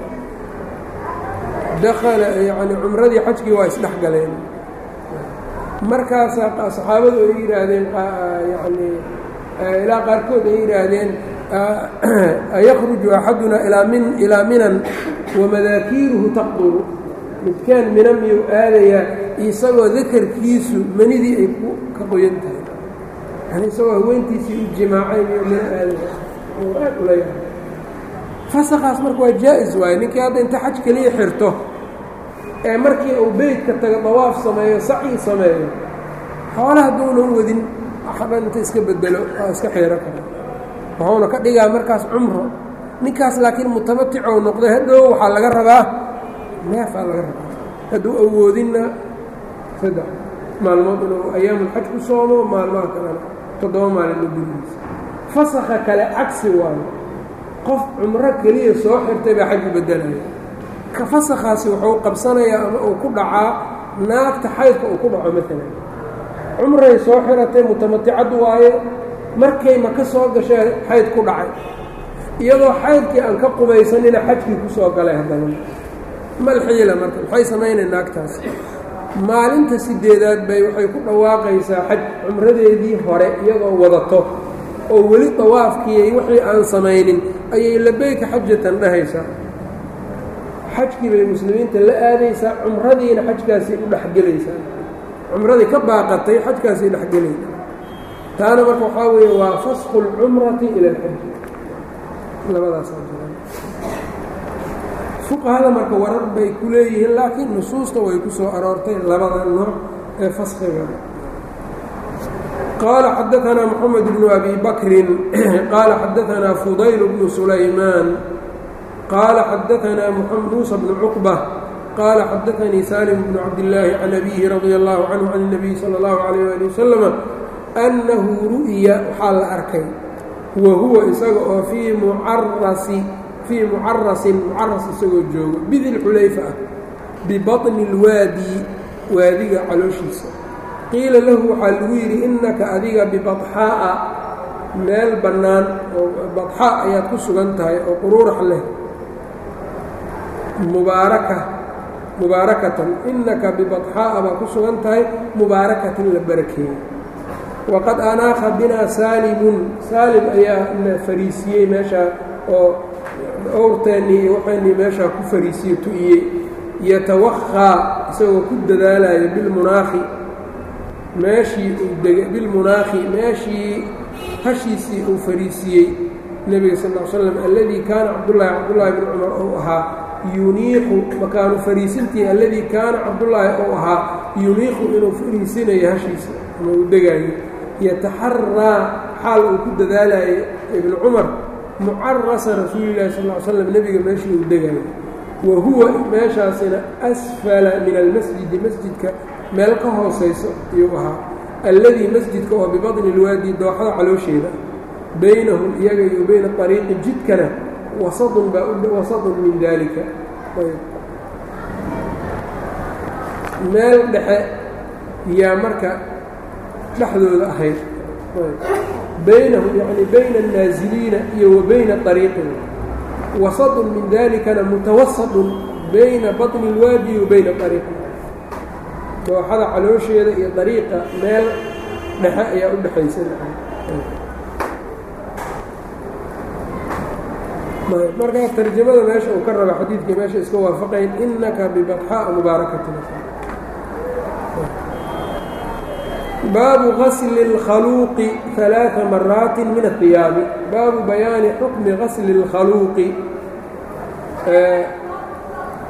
dakala yacni cumradii xajkii waa isdhex galeen markaasaa saxaabadu ay yidhaahdeen yacni ilaa qaarkood ay yidhaahdeen ayakhruju axaduna ilaa min ilaa minan wamadaakiiruhu taqduru midkaan mina miyuu aadayaa isagoo dakarkiisu manidii ay ka qoyan tahay yani isagoo haweentiisii u jimaacay miyuu mina aadaya oo aad ula yahay fasakaas marka waa jaa-is waaye ninkii hadda inta xaj keliya xirto ee markii uu beytka taga dawaaf sameeyo sacyi sameeyo xoole hadduunan wadin waxdhan inta iska bedelo waa iska xiiro kara wuxuuna ka dhigaa markaas cumro ninkaas laakiin mutamaticou noqday hadhow waxaa laga rabaa neefaa laga rabaa hadduu awoodinna saddex maalmood inuu ayaamulxaj ku soomo maalmaha kalena toddoba maalin oo gurigiisa fasakha kale cagsi waayo qof cumro keliya soo xirtay baa xaj u beddelaya ka fasakhaasi wuxuu qabsanayaa ama uu ku dhacaa naagta xaydka uu ku dhaco maalan cumray soo xiratay mutamaticad waaye markay maka soo gashee xayd ku dhacay iyadoo xaydkii aan ka qubaysanina xajkii ku soo galay haddana malxiila marka maxay samaynay naagtaas maalinta sideedaad bay waxay ku dhawaaqaysaa xaj cumradeedii hore iyadoo wadato oo weli dawaafkiiy wixii aan samaynin ayay labeyka xajatan dhahaysaa xajkii bay muslimiinta la aadaysaa cumradiina xajkaasay u dhexgelaysaa cumradii ka baaqatay xajkaasay dhexgelaysaa taana marka waxaa weeye waa fasqu اlcumrati ila alxaji labadaasaa jiraan fuqahada marka warar bay ku leeyihiin laakiin nusuusta way ku soo aroortay labada nooc ee faskiga qaala xadaanaa moxamed bnu abi bakrin qaala xadaanaa fudayl bnu sulaymaan qaala xadaanaa muusa bnu cuqba qaala xadaanii salim bnu cabdillaahi can abihi radia allahu canhu can اnabiy sala اllahu alayh ali wasalama annahu ru'ya waxaa la arkay wa huwa isaga oo fii mucarasi fii mucarasin mucaras isagoo joogo bidil xulayfa ah bibaطni اlwaadi waadiga calooshiisa qiila lahu waxaa lagu yidhi innaka adiga bibaxaa'a meel bannaan oo badxaa ayaad ku sugan tahay oo quruurax leh mubaaraka mubaarakatan innaka bibaxaa'a baad ku sugan tahay mubaarakatin la barakeeyey waqad anaaqa binaa saalimun saalim ayaa na fariisiyey meeshaa oo owrteennii iyo waxaynii meeshaa ku fariisiye tu'iyey yatawakhaa isagoo ku dadaalaya bilmunaakhi meeshii uu dega bilmunaakhi meeshii hashiisii uu fariisiyey nebiga sal ll l slam alladii kaana cabdullaahi cabdullaahi bn cumar ou ahaa yuniiqu makaanu fariisintii alladii kaana cabdullaahi ou ahaa yuniiqu inuu fariisinayo hashiisa ama uu degaayo yataxaraa xaal uu ku dadaalayo ibnu cumar mucarasa rasuulilahi sal l slam nebiga meeshii uu degaayo wa huwa meeshaasina asfala min almasjidi masjidka meel ka hoosayso ayuu ahaa alladii masjidka oo bibaطni اlwaadi dooxada caloosheeda baynahum iyaga iyo bayna ariiqi jidkana wasadun baa wasadun min dalika meel dhexe yaa marka dhexdooda ahayd baynahum yani bayna الnaasiliina iyo wa bayna ariiqin wasadun min dalikana mutawasadun bayna baطni اlwaadi wa bayna ariiqin dooxada caloosheeda iyo dariiqa meel dhexe ayaa u dhexaysa markaa tarjamada meesha uu ka raba xadiidkii meesha iska waafaqayn inaka bibaxaaء mubaarakatin baabu gasli اlkhaluuqi ثalaaثa maraati min aلثiyaabi baabu bayaani xukmi gasli اlkhaluuqi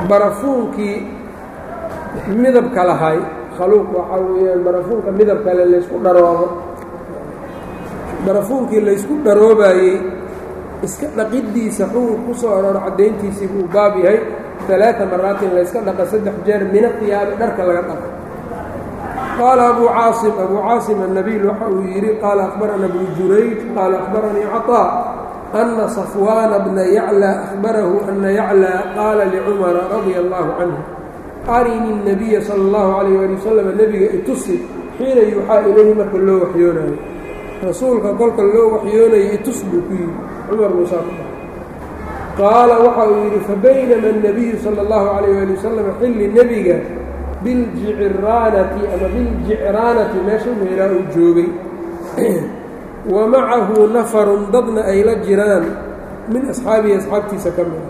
barafuunkii midabka lahay khaluuq waxaa weeyaan barafuunka midab kale laysku dharoobo barafuunkii laysku dharoobayey iska dhaqiddiisa xugun ku soo arooro caddayntiisii buu baab yahay alaaa maraatin layska dhaqa saddex jeer mina qiyaabi dharka laga dhaqo qaala abuu caasim abuu caasim annabiil waxa uu yidhi qaala akhbarana bnu jurayj qaala akhbaranii caطaa ana safwaana bna yaclى ahbarahu ana yaclى qaala licumara radia allahu canhu arini الnabiya salى اllahu alayh ali wasalam nebiga itusi xiina yuuxaa ilayhi marka loo waxyoonayo rasuulka kolka loo waxyoonayay itus buu ku yidhi cumar muusaa ku dhahay qaala waxa uu yidhi fabaynama الnabiyu salى اllahu alayh ali wasalam xilli nebiga biاljicraanati ama biاljicraanati meesha meelaa uu joogay wa macahu nafarun dadna ay la jiraan min asxaabihi asxaabtiisa ka mida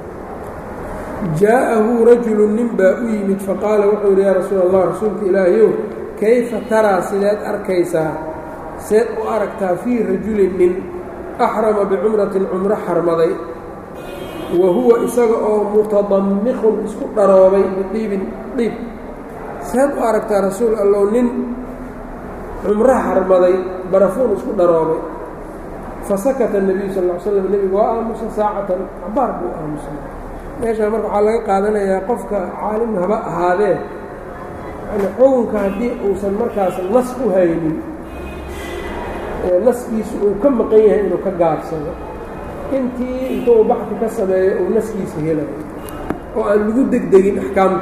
jaa'ahu rajulu nin baa u yimid faqaala wuxuu yidhi yaa rasuul allah rasuulka ilaahayow kayfa taraa sideed arkaysaa seed u aragtaa fii rajulin nin axrama bicumratin cumro xarmaday wa huwa isaga oo mutadammiqun isku dharoobay bidiibin dhiib seed u aragtaa rasuul allow nin cumro xarmaday barafuun isku dharoobay fasakata الnabiyu sal ll slam nebigu waa aamusa saacatan cabaar buu aamusay meeshaa marka waxaa laga qaadanayaa qofka caalim haba ahaadee yani xukunka haddii uusan markaas nas u haynin naskiisu uu ka maqan yahay inuu ka gaabsado intii intuu baxdi ka sameeyo uu naskiisa helayo oo aan lagu degdegin axkaamta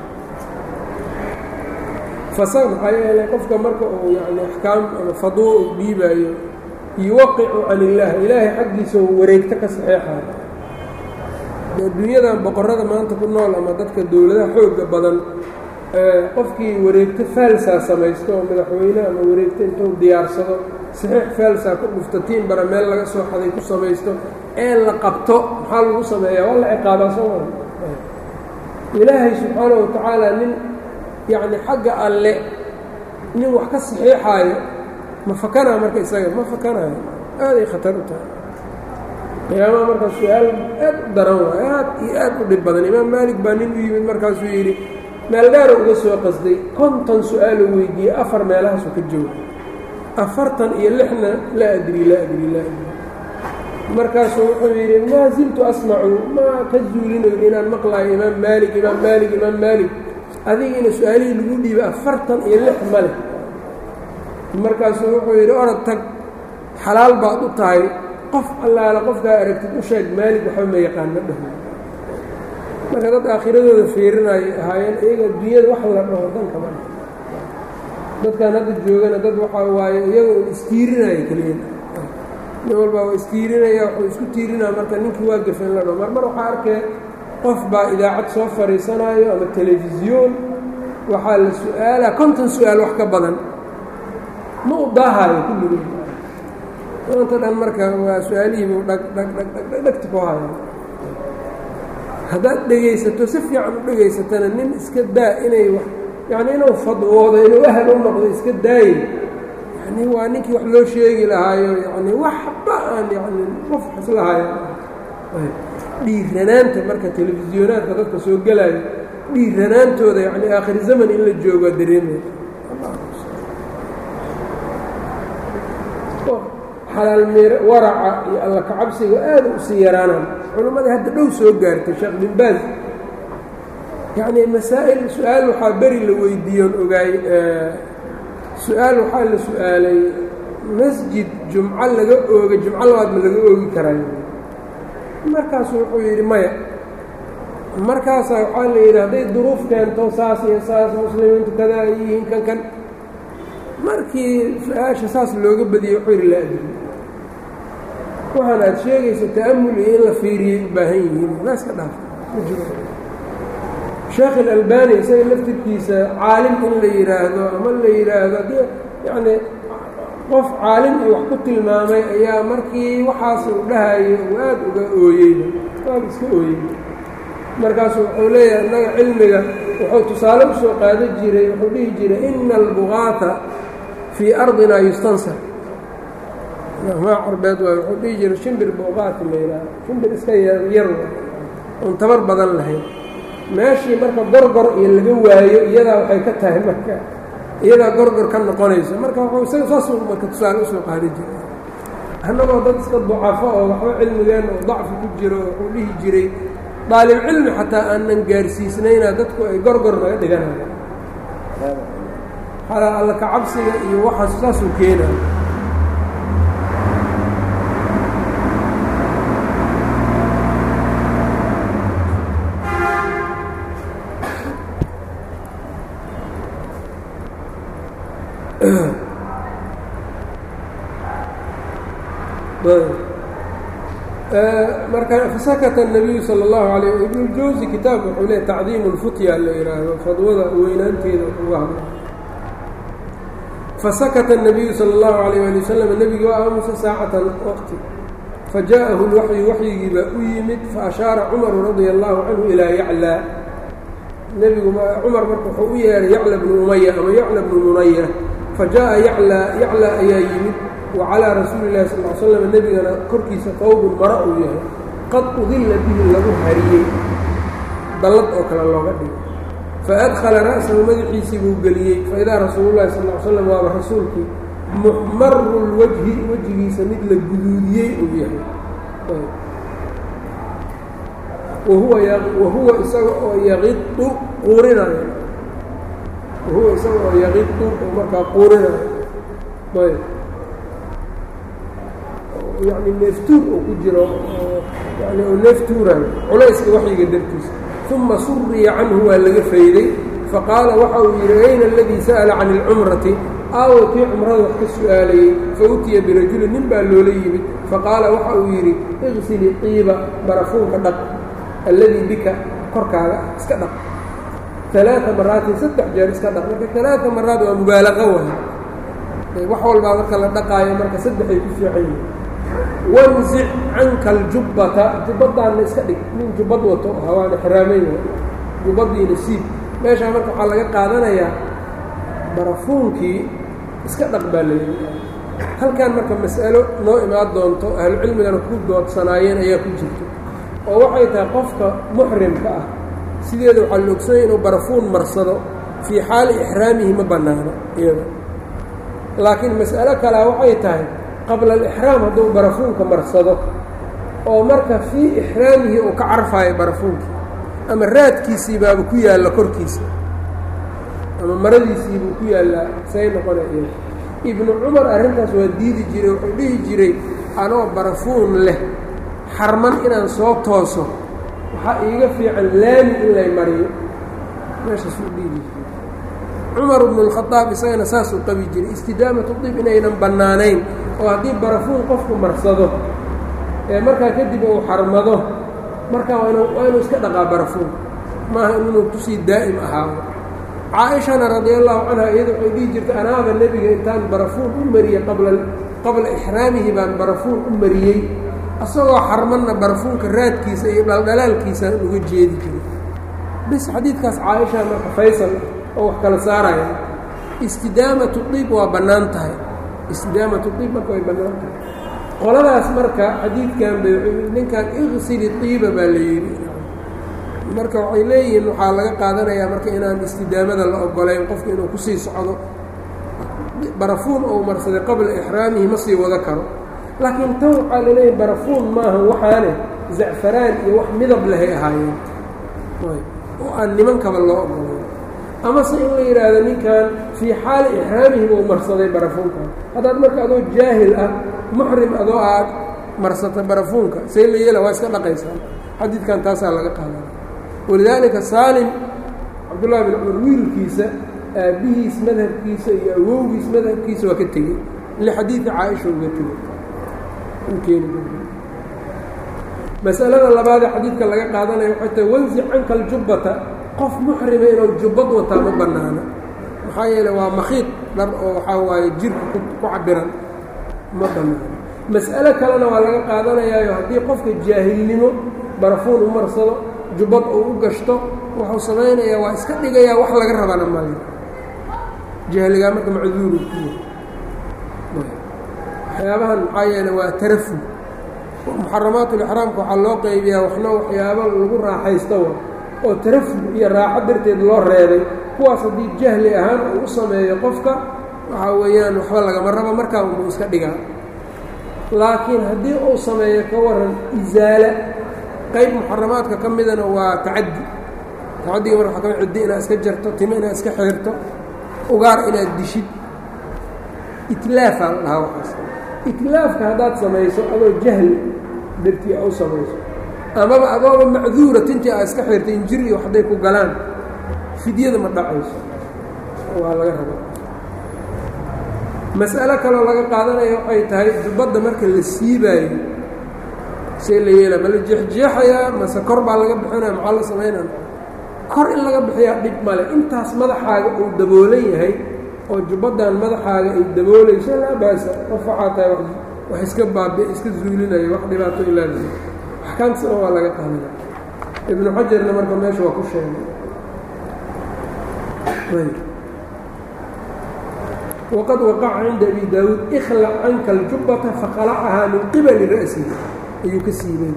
fasa maxaa yeelay qofka marka uu yani axkaam ama fadwo uu dhiibaayo yuwaqicu can illaah ilaahay xaggiisa uu wareegto ka saxeexayo adduunyadan boqorrada maanta ku nool ama dadka dowladaha xoogga badan qofkii wareegto faalsaa samaysto oo madaxweyne ama wareegto intuu diyaarsado saxiix faalsaa ku dhufto tiin bara meel laga soo xaday ku samaysto ee la qabto maxaa lagu sameeyaa waa la ciqaabaa soo maa ilaahay subxaana wa tacaala nin yacni xagga alle nin wax ka saxiixaayo ma fakanaa marka isaga ma fakanayo aaday khatar u tahay qiyaamaha markaa su-aal aad u daran waay aad iyo aad u dhib badan imaam maalik baa nin u yimid markaasuu yidhi meel dheera uga soo qasday konton su-aaluu weydiiyey afar meelahaasuu ka jooga afartan iyo lixna laa adri laa adri laa adri markaasuu wuxuu yidhi maa ziltu asmacu maa ka zuulinayo inaan maqlaayo imaam maalik imaam maalik imaam maalik adigina su-aalihii lagu dhiibay afartan iyo lix ma leh markaasuu wuxuu yidhi orod tag xalaal baad u tahay qof allaala qofkaa aragtid u sheeg maalig waxba ma yaqaan ma dhaho marka dad aakhiradooda fiirinayay ahaayeen iyaga adduunyada wax la dhaho dankama dha dadkan hadda joogana dad waxaa waaye iyaga un istiirinaya keliya nin walbaa waa istiirinaya wuxuu isku tiirinaya marka ninkii waa gafa in la dhaho mar mar waxaa arkee qof baa idaacad soo fadhiisanaayo ama telefisyoon waxaa la su-aalaa konton su-aal wax ka badan ma u daahayo kulligood maanta dhan marka waa su-aalihiibuu dhag dhag dhag dhag dhag dhagti ku haya haddaad dhegaysato si fiican u dhegaysatana nin iska daa inay wax yacni inuu fadwoodo inuu ahal u noqdo iska daaye yani waa ninkii wax loo sheegi lahaayo yani waxba aan yani qof islahayo dhiiranaanta marka telefisyonaadka dadka soo gelaayo dhiiranaantooda yani aakhir zaman in la joogo waa dareemaya xalaal mir waraca iyo alla kacabsiga aada u sii yaraanaan culammadii hadda dhow soo gaartay sheekh bin baaz yacnii masaa'il su-aal waxaa beri la weydiiyoon ogaay su-aal waxaa la su-aalay masjid jumco laga ooga jumco labaad ma laga oogi karaayo markaasu wuxuu yidhi maya markaasaa waxaa la yidhi hadday duruuf keento saas iyo saas muslimiintu kadaa ay yihiin kan kan markii su-aasha saas looga badiyey wuxuu yidhi laa adri waxaan aad sheegaysa ta'amul iyo in la fiiriyay u baahan yihiin la iska dhaaf ma jiro sheekh ilalbani isaga laftirkiisa caalim in la yidhaahdo ama la yidhaahdo haddii yacni qof caalim iyo wax ku tilmaamay ayaa markii waxaas uu dhahayo uu aad uga ooyeyba aad iska ooyey markaasu wuxuu leeyahay innaga cilmiga wuxuu tusaale u soo qaada jiray wuxuu dhihi jiray ina albugaata fii ardina yustansar maa carbeed waay wuxuu dhihi jiray shimbir buuqaati la yidhaaha shimbir iska yar oon tabar badan lahayn meeshii marka gorgor iyo laga waayo iyadaa waxay ka tahay marka iyadaa gorgor ka noqonayso marka wuxuu isaga saasuu marka tusaale usoo qaadi jiray annagoo dad iska ducafo oo waxba cilmigeenna oo dacfi ku jiro wuxuu dhihi jiray daalibcilmi xataa aanan gaarsiisnayna dadku ay gorgor naga dhiganayaan xalaa alla ka cabsiga iyo waxaas saasuu keenaya marka fasakata الnabiyu salى اllahu alayh ibnuljawsi kitaabka wuxuu leey tacdiimu اlfutya la yidhaahdo fadwada weynaanteeda uga hadla fasakata الnabiyu salى اllahu alayh ali wasalam nebiga waa aamusa saacatan waqti fajaءahu اlwaxyu waxyigii baa u yimid faashaara cumaru radia allahu canhu ilaa yaclaa nebigu cumar marka wuxuu u yeehay yacla bnu umaya ama yacla bnu munaya fajaءa yaclaa yaclaa ayaa yimid wacalaa rasuuli illahi sal l slam nebigana korkiisa qowbun mara uu yahay qad udilla bihi lagu hariyey dallad oo kale looga dhigay faadkhala ra'sahu madaxiisii buu geliyey faidaa rasuululahi sal l slam waaba rasuulkii muxmaru lwajhi wejigiisa mid la guduudiyey uu yahay wahuwa isaga oo yaqidu quurinayo wahuwa isaga oo yaqidu oo markaa quurinayo ayb yani neeftuur oo ku jiro yani oo neeftuurayo culayska waxyiga dartiisa uma suriya canhu waa laga fayday faqaala waxa uu yidhi ayna aladii sa'ala can اlcumrati aawo kii cumrada wax ka su'aalayey fautiya birajulin nin baa loola yimid faqaala waxa uu yidhi iqsili qiiba barafuunka dhaq alladii bika korkaaga ah iska dhaq alaaثa maraatin saddex jeer iska dhaq marka alaaثa maraat waa mubaalaqa waay wax walbaa marka la dhaqaayo marka saddexay ku fiican yihin wanzic canka aljubbata jubbadaanna iska dhig nin jubbad wato hawaana xiraameyn jubbadiina siib meeshaa marka waxaa laga qaadanayaa barafuunkii iska dhaq baa layidhi halkan marka mas'alo noo imaan doonto ahlucilmigana ku doodsanaayeen ayaa ku jirto oo waxay tahay qofka muxrimka ah sideeda waxaa la ogsanyay inuu barafuun marsado fii xaali ixraamihi ma bannaano iyada laakiin mas'alo kalea waxay tahay qabla alixraam hadduu barafuunka marsado oo marka fii ixraamihi uu ka carfaayo barafuunkii ama raadkiisii baaba ku yaalla korkiisa ama maradiisiibuu ku yaallaa say noqona iyo ibnu cumar arrintaas waa diidi jiray wuxuu dhihi jiray anoo barafuun leh xarman inaan soo tooso waxaa iiga fiican laami in lay mariyo meeshaasuu dhihi jiray cumar bnu اlkhadaab isagana saasuu qabi jiray istidaamatu dib inaynan bannaanayn oo haddii barafuun qofku marsado ee markaa kadib uu xarmado markaa waa inuu iska dhaqaa barafuun maaha inuu kusii daa'im ahaado caaishana radia allahu canha iyada waxay dhihi jirtay anaaba nebiga intaan barafuun u mariyey qabla qabla ixraamihi baan barafuun u mariyey asagoo xarmanna barafuunka raadkiisa iyo dhaldhalaalkiisaan uga jeedi jiray bis xadiidkaas caaisha marka faysal oo wax kala saaraya istidaamatu diib waa bannaan tahay istidaamatu diib marka way bannaan tahay qoladaas marka xadiidkan bay ninkan iqsili diiba baa la yidhi marka waxay leeyihiin waxaa laga qaadanayaa marka inaan istidaamada la ogolayn qofka inuu kusii socdo barafuun ou marsaday qabla ixraamihi ma sii wado karo laakiin tan waxaa la leeyahay barafuun maaha waxaane zacfaraan iyo wax midab lehay ahaayeen oo aan nimankaba loo ogolayn amase in la yidhaahdo ninkan fii xaali ixraamihi buu marsaday barafuunkan haddaad marka adoo jaahil ah muxrim adoo aad marsata barafuunka say la yeela waa iska dhaqaysaa xadiidkan taasaa laga qaadana walidaalika saalim cabdullahi bin cumar wiilkiisa aabbihiis madhabkiisa iyo awowgiis madhabkiisa waa ka tegey lixadiidi caaisha uga tegey ukeeni masalada labaadee xadiidka laga qaadanaya waxay tahay wansi canka aljubbata qof muxrima inuu jubbad wataa ma bannaano maxaa yeeley waa makhiid dhar oo waxaa waaye jirka ku cabiran ma bannaano mas'alo kalena waa laga qaadanayaayo haddii qofka jaahilnimo barafuun u marsado jubbad uu u gashto wuxuu samaynayaa waa iska dhigayaa wax laga rabana male jahligaa marka macduuru ku waxyaabahan maxaa yeeley waa tarafug muxaramaatulixraamka waxaa loo qaybiyaa waxna waxyaabo lagu raaxaysto wa oo tarafuh iyo raaxo darteed loo reebay kuwaas haddii jahli ahaan uu u sameeyo qofka waxaa weeyaan waxba lagama rabo markaa unbuu iska dhigaa laakiin haddii uu sameeyo ka waran isaala qayb muxaramaadka ka midana waa tacaddi tacaddiga marka waa kami ciddi inaad iska jarto timo inaad iska xirto ugaar inaad dishid itlaafaa la dhahaa waxaas itlaafka haddaad samayso adoo jahli dartii u samayso amaba adooba macduura tintii aad iska xirtay injir iyo hadday ku galaan fidyada ma dhacayso waa laga raba mas'alo kaloo laga qaadanaya waxay tahay jubbadda marka la siibaayo see la yeela ma la jeexjeexayaa mase kor baa laga bixinaya maxaa la samaynaya kor in laga bixiyaa dhib male intaas madaxaaga uu daboolan yahay oo jubbaddan madaxaaga ay daboolayso laa baasa qof waxaa tahay wax iska baabi iska zuulinaya wax dhibaato ilaali axkaamtasna waa laga qaadana ibnu xajarna marka meesha waa ku sheegay wqad waqaca cinda abi daawuud ikhlac canka aljubbata faqalacahaa min qibali ra'sihi ayuu ka siibay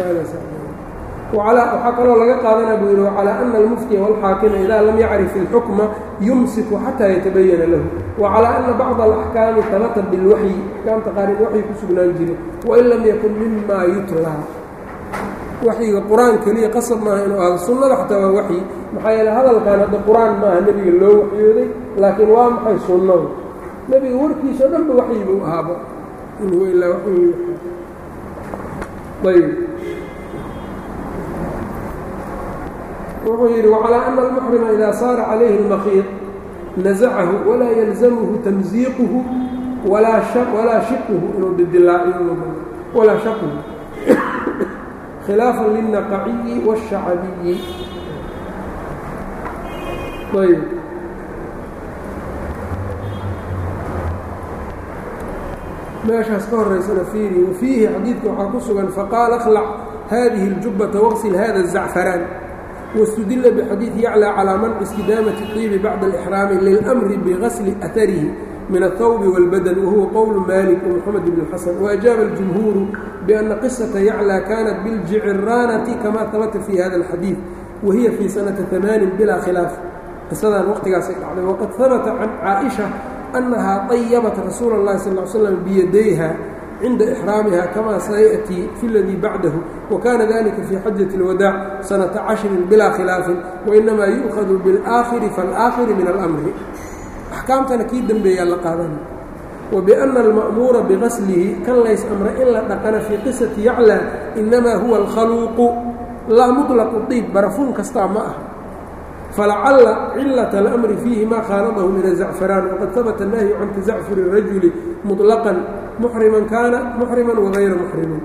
waxaa kaloo laga qaadana buu yidhi wacalaa ana almuftiya wاlxaakima idaa lam yacrif اlxukma yumsiku xataa yatabayana lahu wacalaa ana bacضa alaxkaami tabata bilwaxyi axkaamta qaar in waxyi ku sugnaan jire wain lam yakun mima yutlaa waxyiga qur-aan keliya qasab maaha inuu ahdo sunnada xataa waa waxyi maxaa yeele hadalkan hadda qur-aan maaha nebiga loo waxyooday laakiin waa maxay sunnadu nebiga warkiisa o dhan ba waxyi buu ahaaba in huwa ilaa waxyi ayb wuxuu yidhi wacalaa ana almuxrima idaa saara calayhi اlmakiid nazacahu walaa yalzamhu tamziiquhu walaa shiquhu inuu didilaaciyo walaa shaquhu khilaafa lilnaqaciyi wاshacabiyi ayb meeshaas ka horaysana fiiri wafiihi xadiidka waxaa ku sugan faqaala akhlac hadihi اljubbata waqsil hada الzacfaraan wاstudila bxadiiثi yaclى calىa manci istidaamati الطiibi bacda اlإxraami lilأmri bigasli أharihi min الthawb wاlbadan wahuwa qowl malik ومxamed bn xasan وأjaaba اljumhuuru بأna qisaةa yaclى kanat biاljiciraanati kama habata fi hada الxadiiث wahiya fii sanata amaanin bilaa khilaaf qisadan waqtigaasay dhacday waqad habata can caaئiشha أnahaa طayabat rasuula الlahi sal ه slm biyadayha cinda إxraamiha kama sayaأtii fi اladii bacdahu wakana dalika fii xajaة الwadaac sanata cashrin bilaa khilaafin wainamaa yu'khadu biاlآakhiri faاlآakhiri min اlأmri axkaamtana kii dembeeyaa la qaadana وبأna الma'muura bigaslihi kan lays amra in la dhaqana fii qisati yaclى inamaa huwa اlkhaluuqu laa muطlaqu طiib barafuun kastaa ma ah falacala cilaة اlأmri fiihi ma khaaladahu min الzacfaraan waqad habata الnahyu can tazacfuri الrajuli muطlaqan muxriman kaana muxriman wagayra muxrimin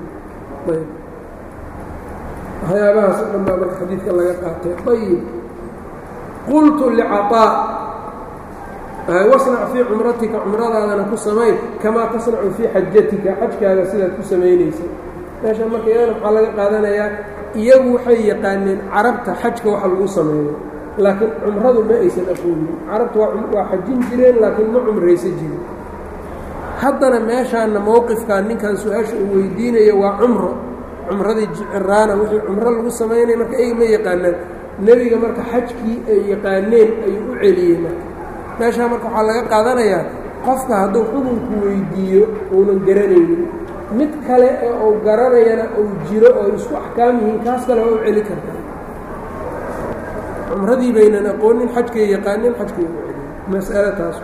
waxyaabahaas o dhan baa marka xadiidka laga qaatay ayb qultu lcaطاء wasnac fii cumratika cumradaadana ku samay kamaa tasnacu fii xajatika xajkaaga sidaad ku samaynaysa meesha marka iyadana waxaa laga qaadanayaa iyagu waxay yaqaaneen carabta xajka waxa lagu sameeyo laakiin cumradu ma aysan aqoonin carabta waa xajin jireen laakiin ma cumraysa jirin haddana meeshaana mowqifkan ninkan su-aasha uu weydiinayo waa cumro cumradii jiciraana wixii cumro lagu samaynaya marka eyga ma yaqaanaan nebiga marka xajkii ay yaqaaneen ayuu u celiyey marka meeshaa marka waxaa laga qaadanayaa qofka hadduu xukunku weydiiyo uunan garanaynin mid kale ee uu garanayana uu jiro oo isku axkaam yihiin kaas kale waa u celi kartaa cumradii baynan aqoonin xajkay yaqaaneen xajkay u celiyen mas'alo taas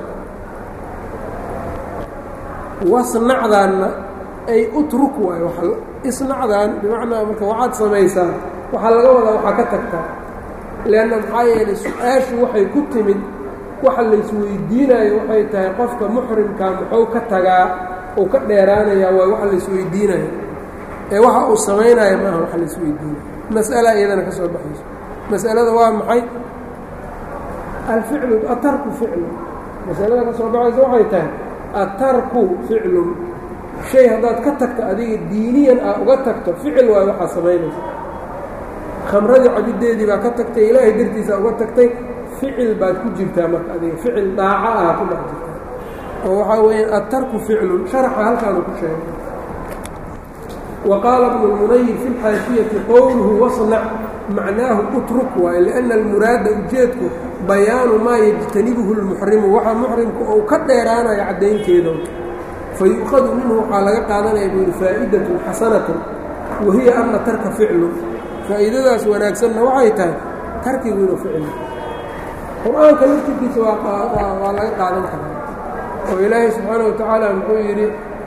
wasnacdaanna ay utruk waayo isnacdaan bimacnaa marka waxaad samaysaa waxaa laga wadaa waxaa ka tagtaa leanna maxaa yeelay su-aashu waxay ku timid waxa laysweydiinayo waxay tahay qofka muxrimkaa muxuu ka tagaa uu ka dheeraanayaa waay waxa laysweydiinayo ee waxa uu samaynaya maaha waxa laysweydiinayo mas'ala iyadana ka soo baxayso mas'alada waa maxay alficlu atarku ficlun masalada ka soo baxaysa waxay tahay atarku ficlun shay haddaad ka tagto adiga diiniyan aa uga tagto ficil waayo waxaa samaynaysa khamradii cabiddeedii baa ka tagtay ilaahay dartiisa uga tagtay ficil baad ku jirtaa marka adiga ficil daaca ah ku dhex jirtaa oo waxaa weeyaan atarku ficlun sharaxa halkaanu ku sheegay wa qaala bnu lmunayir fi lxaashiyati qowluhu wasnac macnaahu utruk waaye lianna almuraada ujeedku bayaanu maa yajtanibuhu lmuxrimu waxaa muxrimku ou ka dheeraanayo caddaynteeda fayu'khadu minhu waxaa laga qaadanaya buu yidhi faa'idatun xasanatun wa hiya anna tarka ficlu faa'iidadaas wanaagsanna waxay tahay tarkigu inuu ficlo qur-aanka laftirkiisa waa laga qaadan karaa oo ilaahay subxaana wa tacaala muxuu yidhi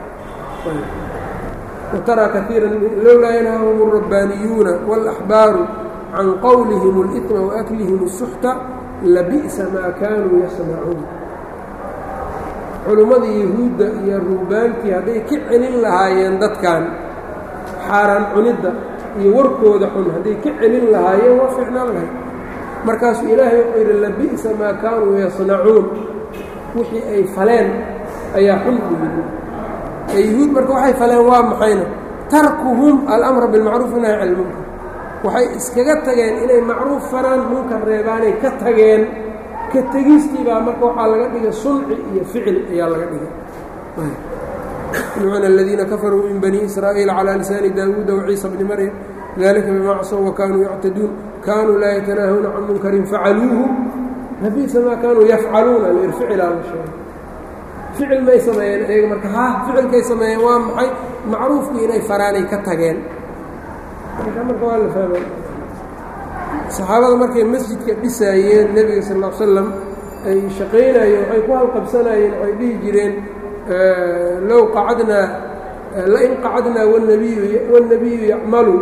wataraa kaiira lowlaa yanhaahum اrabbaaniyuuna wاlaxbaaru can qowlihim اlإثma waaklihim الsuxta labi'sa maa kaanuu yasnacuun culimmadii yahuudda iyo ruhbaankii hadday ka celin lahaayeen dadkan xaaraan cunidda iyo warkooda xun hadday ka celin lahaayeen waa ficnaan lahayd markaasuu ilaahay wuxuu yidhi labi'sa maa kaanuu yasnacuun wixii ay faleen ayaa xun u yidhi ee yahuud marka waxay faleen waa maxayna tarkuhum alamra bilmacruuf nahy cala lmunkar waxay iskaga tageen inay macruuf faraan munkar reebaanay ka tageen ka tegistii baa marka waxaa laga dhigay sunci iyo ficil ayaa laga dhigay lucina aladiina kafaruu min bani israa'iil calaa lisaani daawuuda waciisa bni maryam dalika bima csow wakanuu yactaduun kaanuu laa yatanaahuna can munkarin facaluuhu labiisa maa kaanuu yafcaluuna lir ficilaa la sheegay ficil may sameeyeen ayaga marka ha ficilkay sameeyeen waa maxay macruufkii inay faraanay ka tageen marka marka waa la fahmay saxaabada markay masjidka dhisaayeen nebiga sal ll l slam ay shaqaynayeen waxay ku halqabsanayeen waxay dhihi jireen low qacadnaa lain qacadnaa wnabiyu wاnnabiyu yacmalu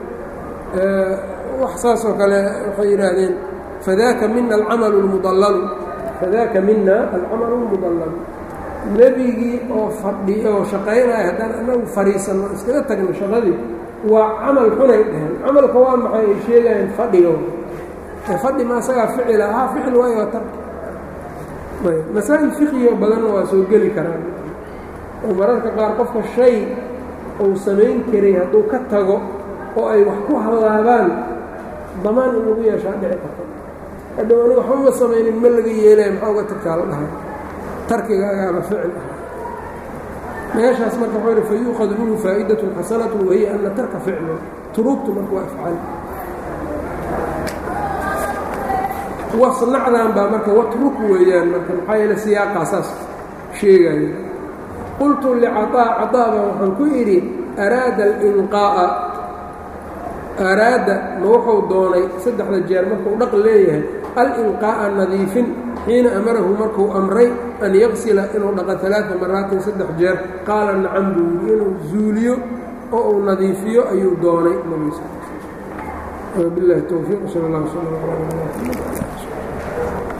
wax saas oo kale waxay yidhaahdeen fadaaka mina alcamalu اlmudallalu fadaaka mina alcamalu اlmudallalu nebigii oo fadhi oo shaqaynaya haddaan anagu fadhiisanno iskaga tagno shaqadii waa camal xunay dheheen camalka waa maxay ay sheegayeen fadhiga ee fadhi ma asagaa ficila ha ficil waayo waa tarki masaa'il fiqiyo badanna waa soo geli karaan oo mararka qaar qofka shay uu samayn karay hadduu ka tago oo ay wax ku hallaabaan damaan in lagu yeeshaa dhici karto hadhow anigu waxba ma samaynin ma laga yeelaya maxaa uga tagtaa la dhahay tarkigaagaaba ficil ah meeshaas marka wuxuu yidhi fayuuqadu minhu faa'idatun xasanatu wahiya ana tarka ficlu turuubtu marka waa afcaal wasnacdan baa marka watruk weeyaan marka maxaa yeele siyaaqaa saas sheegaya qultu licaطaa caطaaba waxaan ku idhi araada alinqaa'a araada ma wuxuu doonay saddexda jeer markuu dhaq leeyahay alinqaa'a nadiifin xiina amarahu markuu amray an yaqsila inuu dhaqo alaaa maraatin saddex jeer qaala nacam buu yidhi inuu zuuliyo oo uu nadiifiyo ayuu doonay nabiga sal bilahi towfiiq sal اllah sl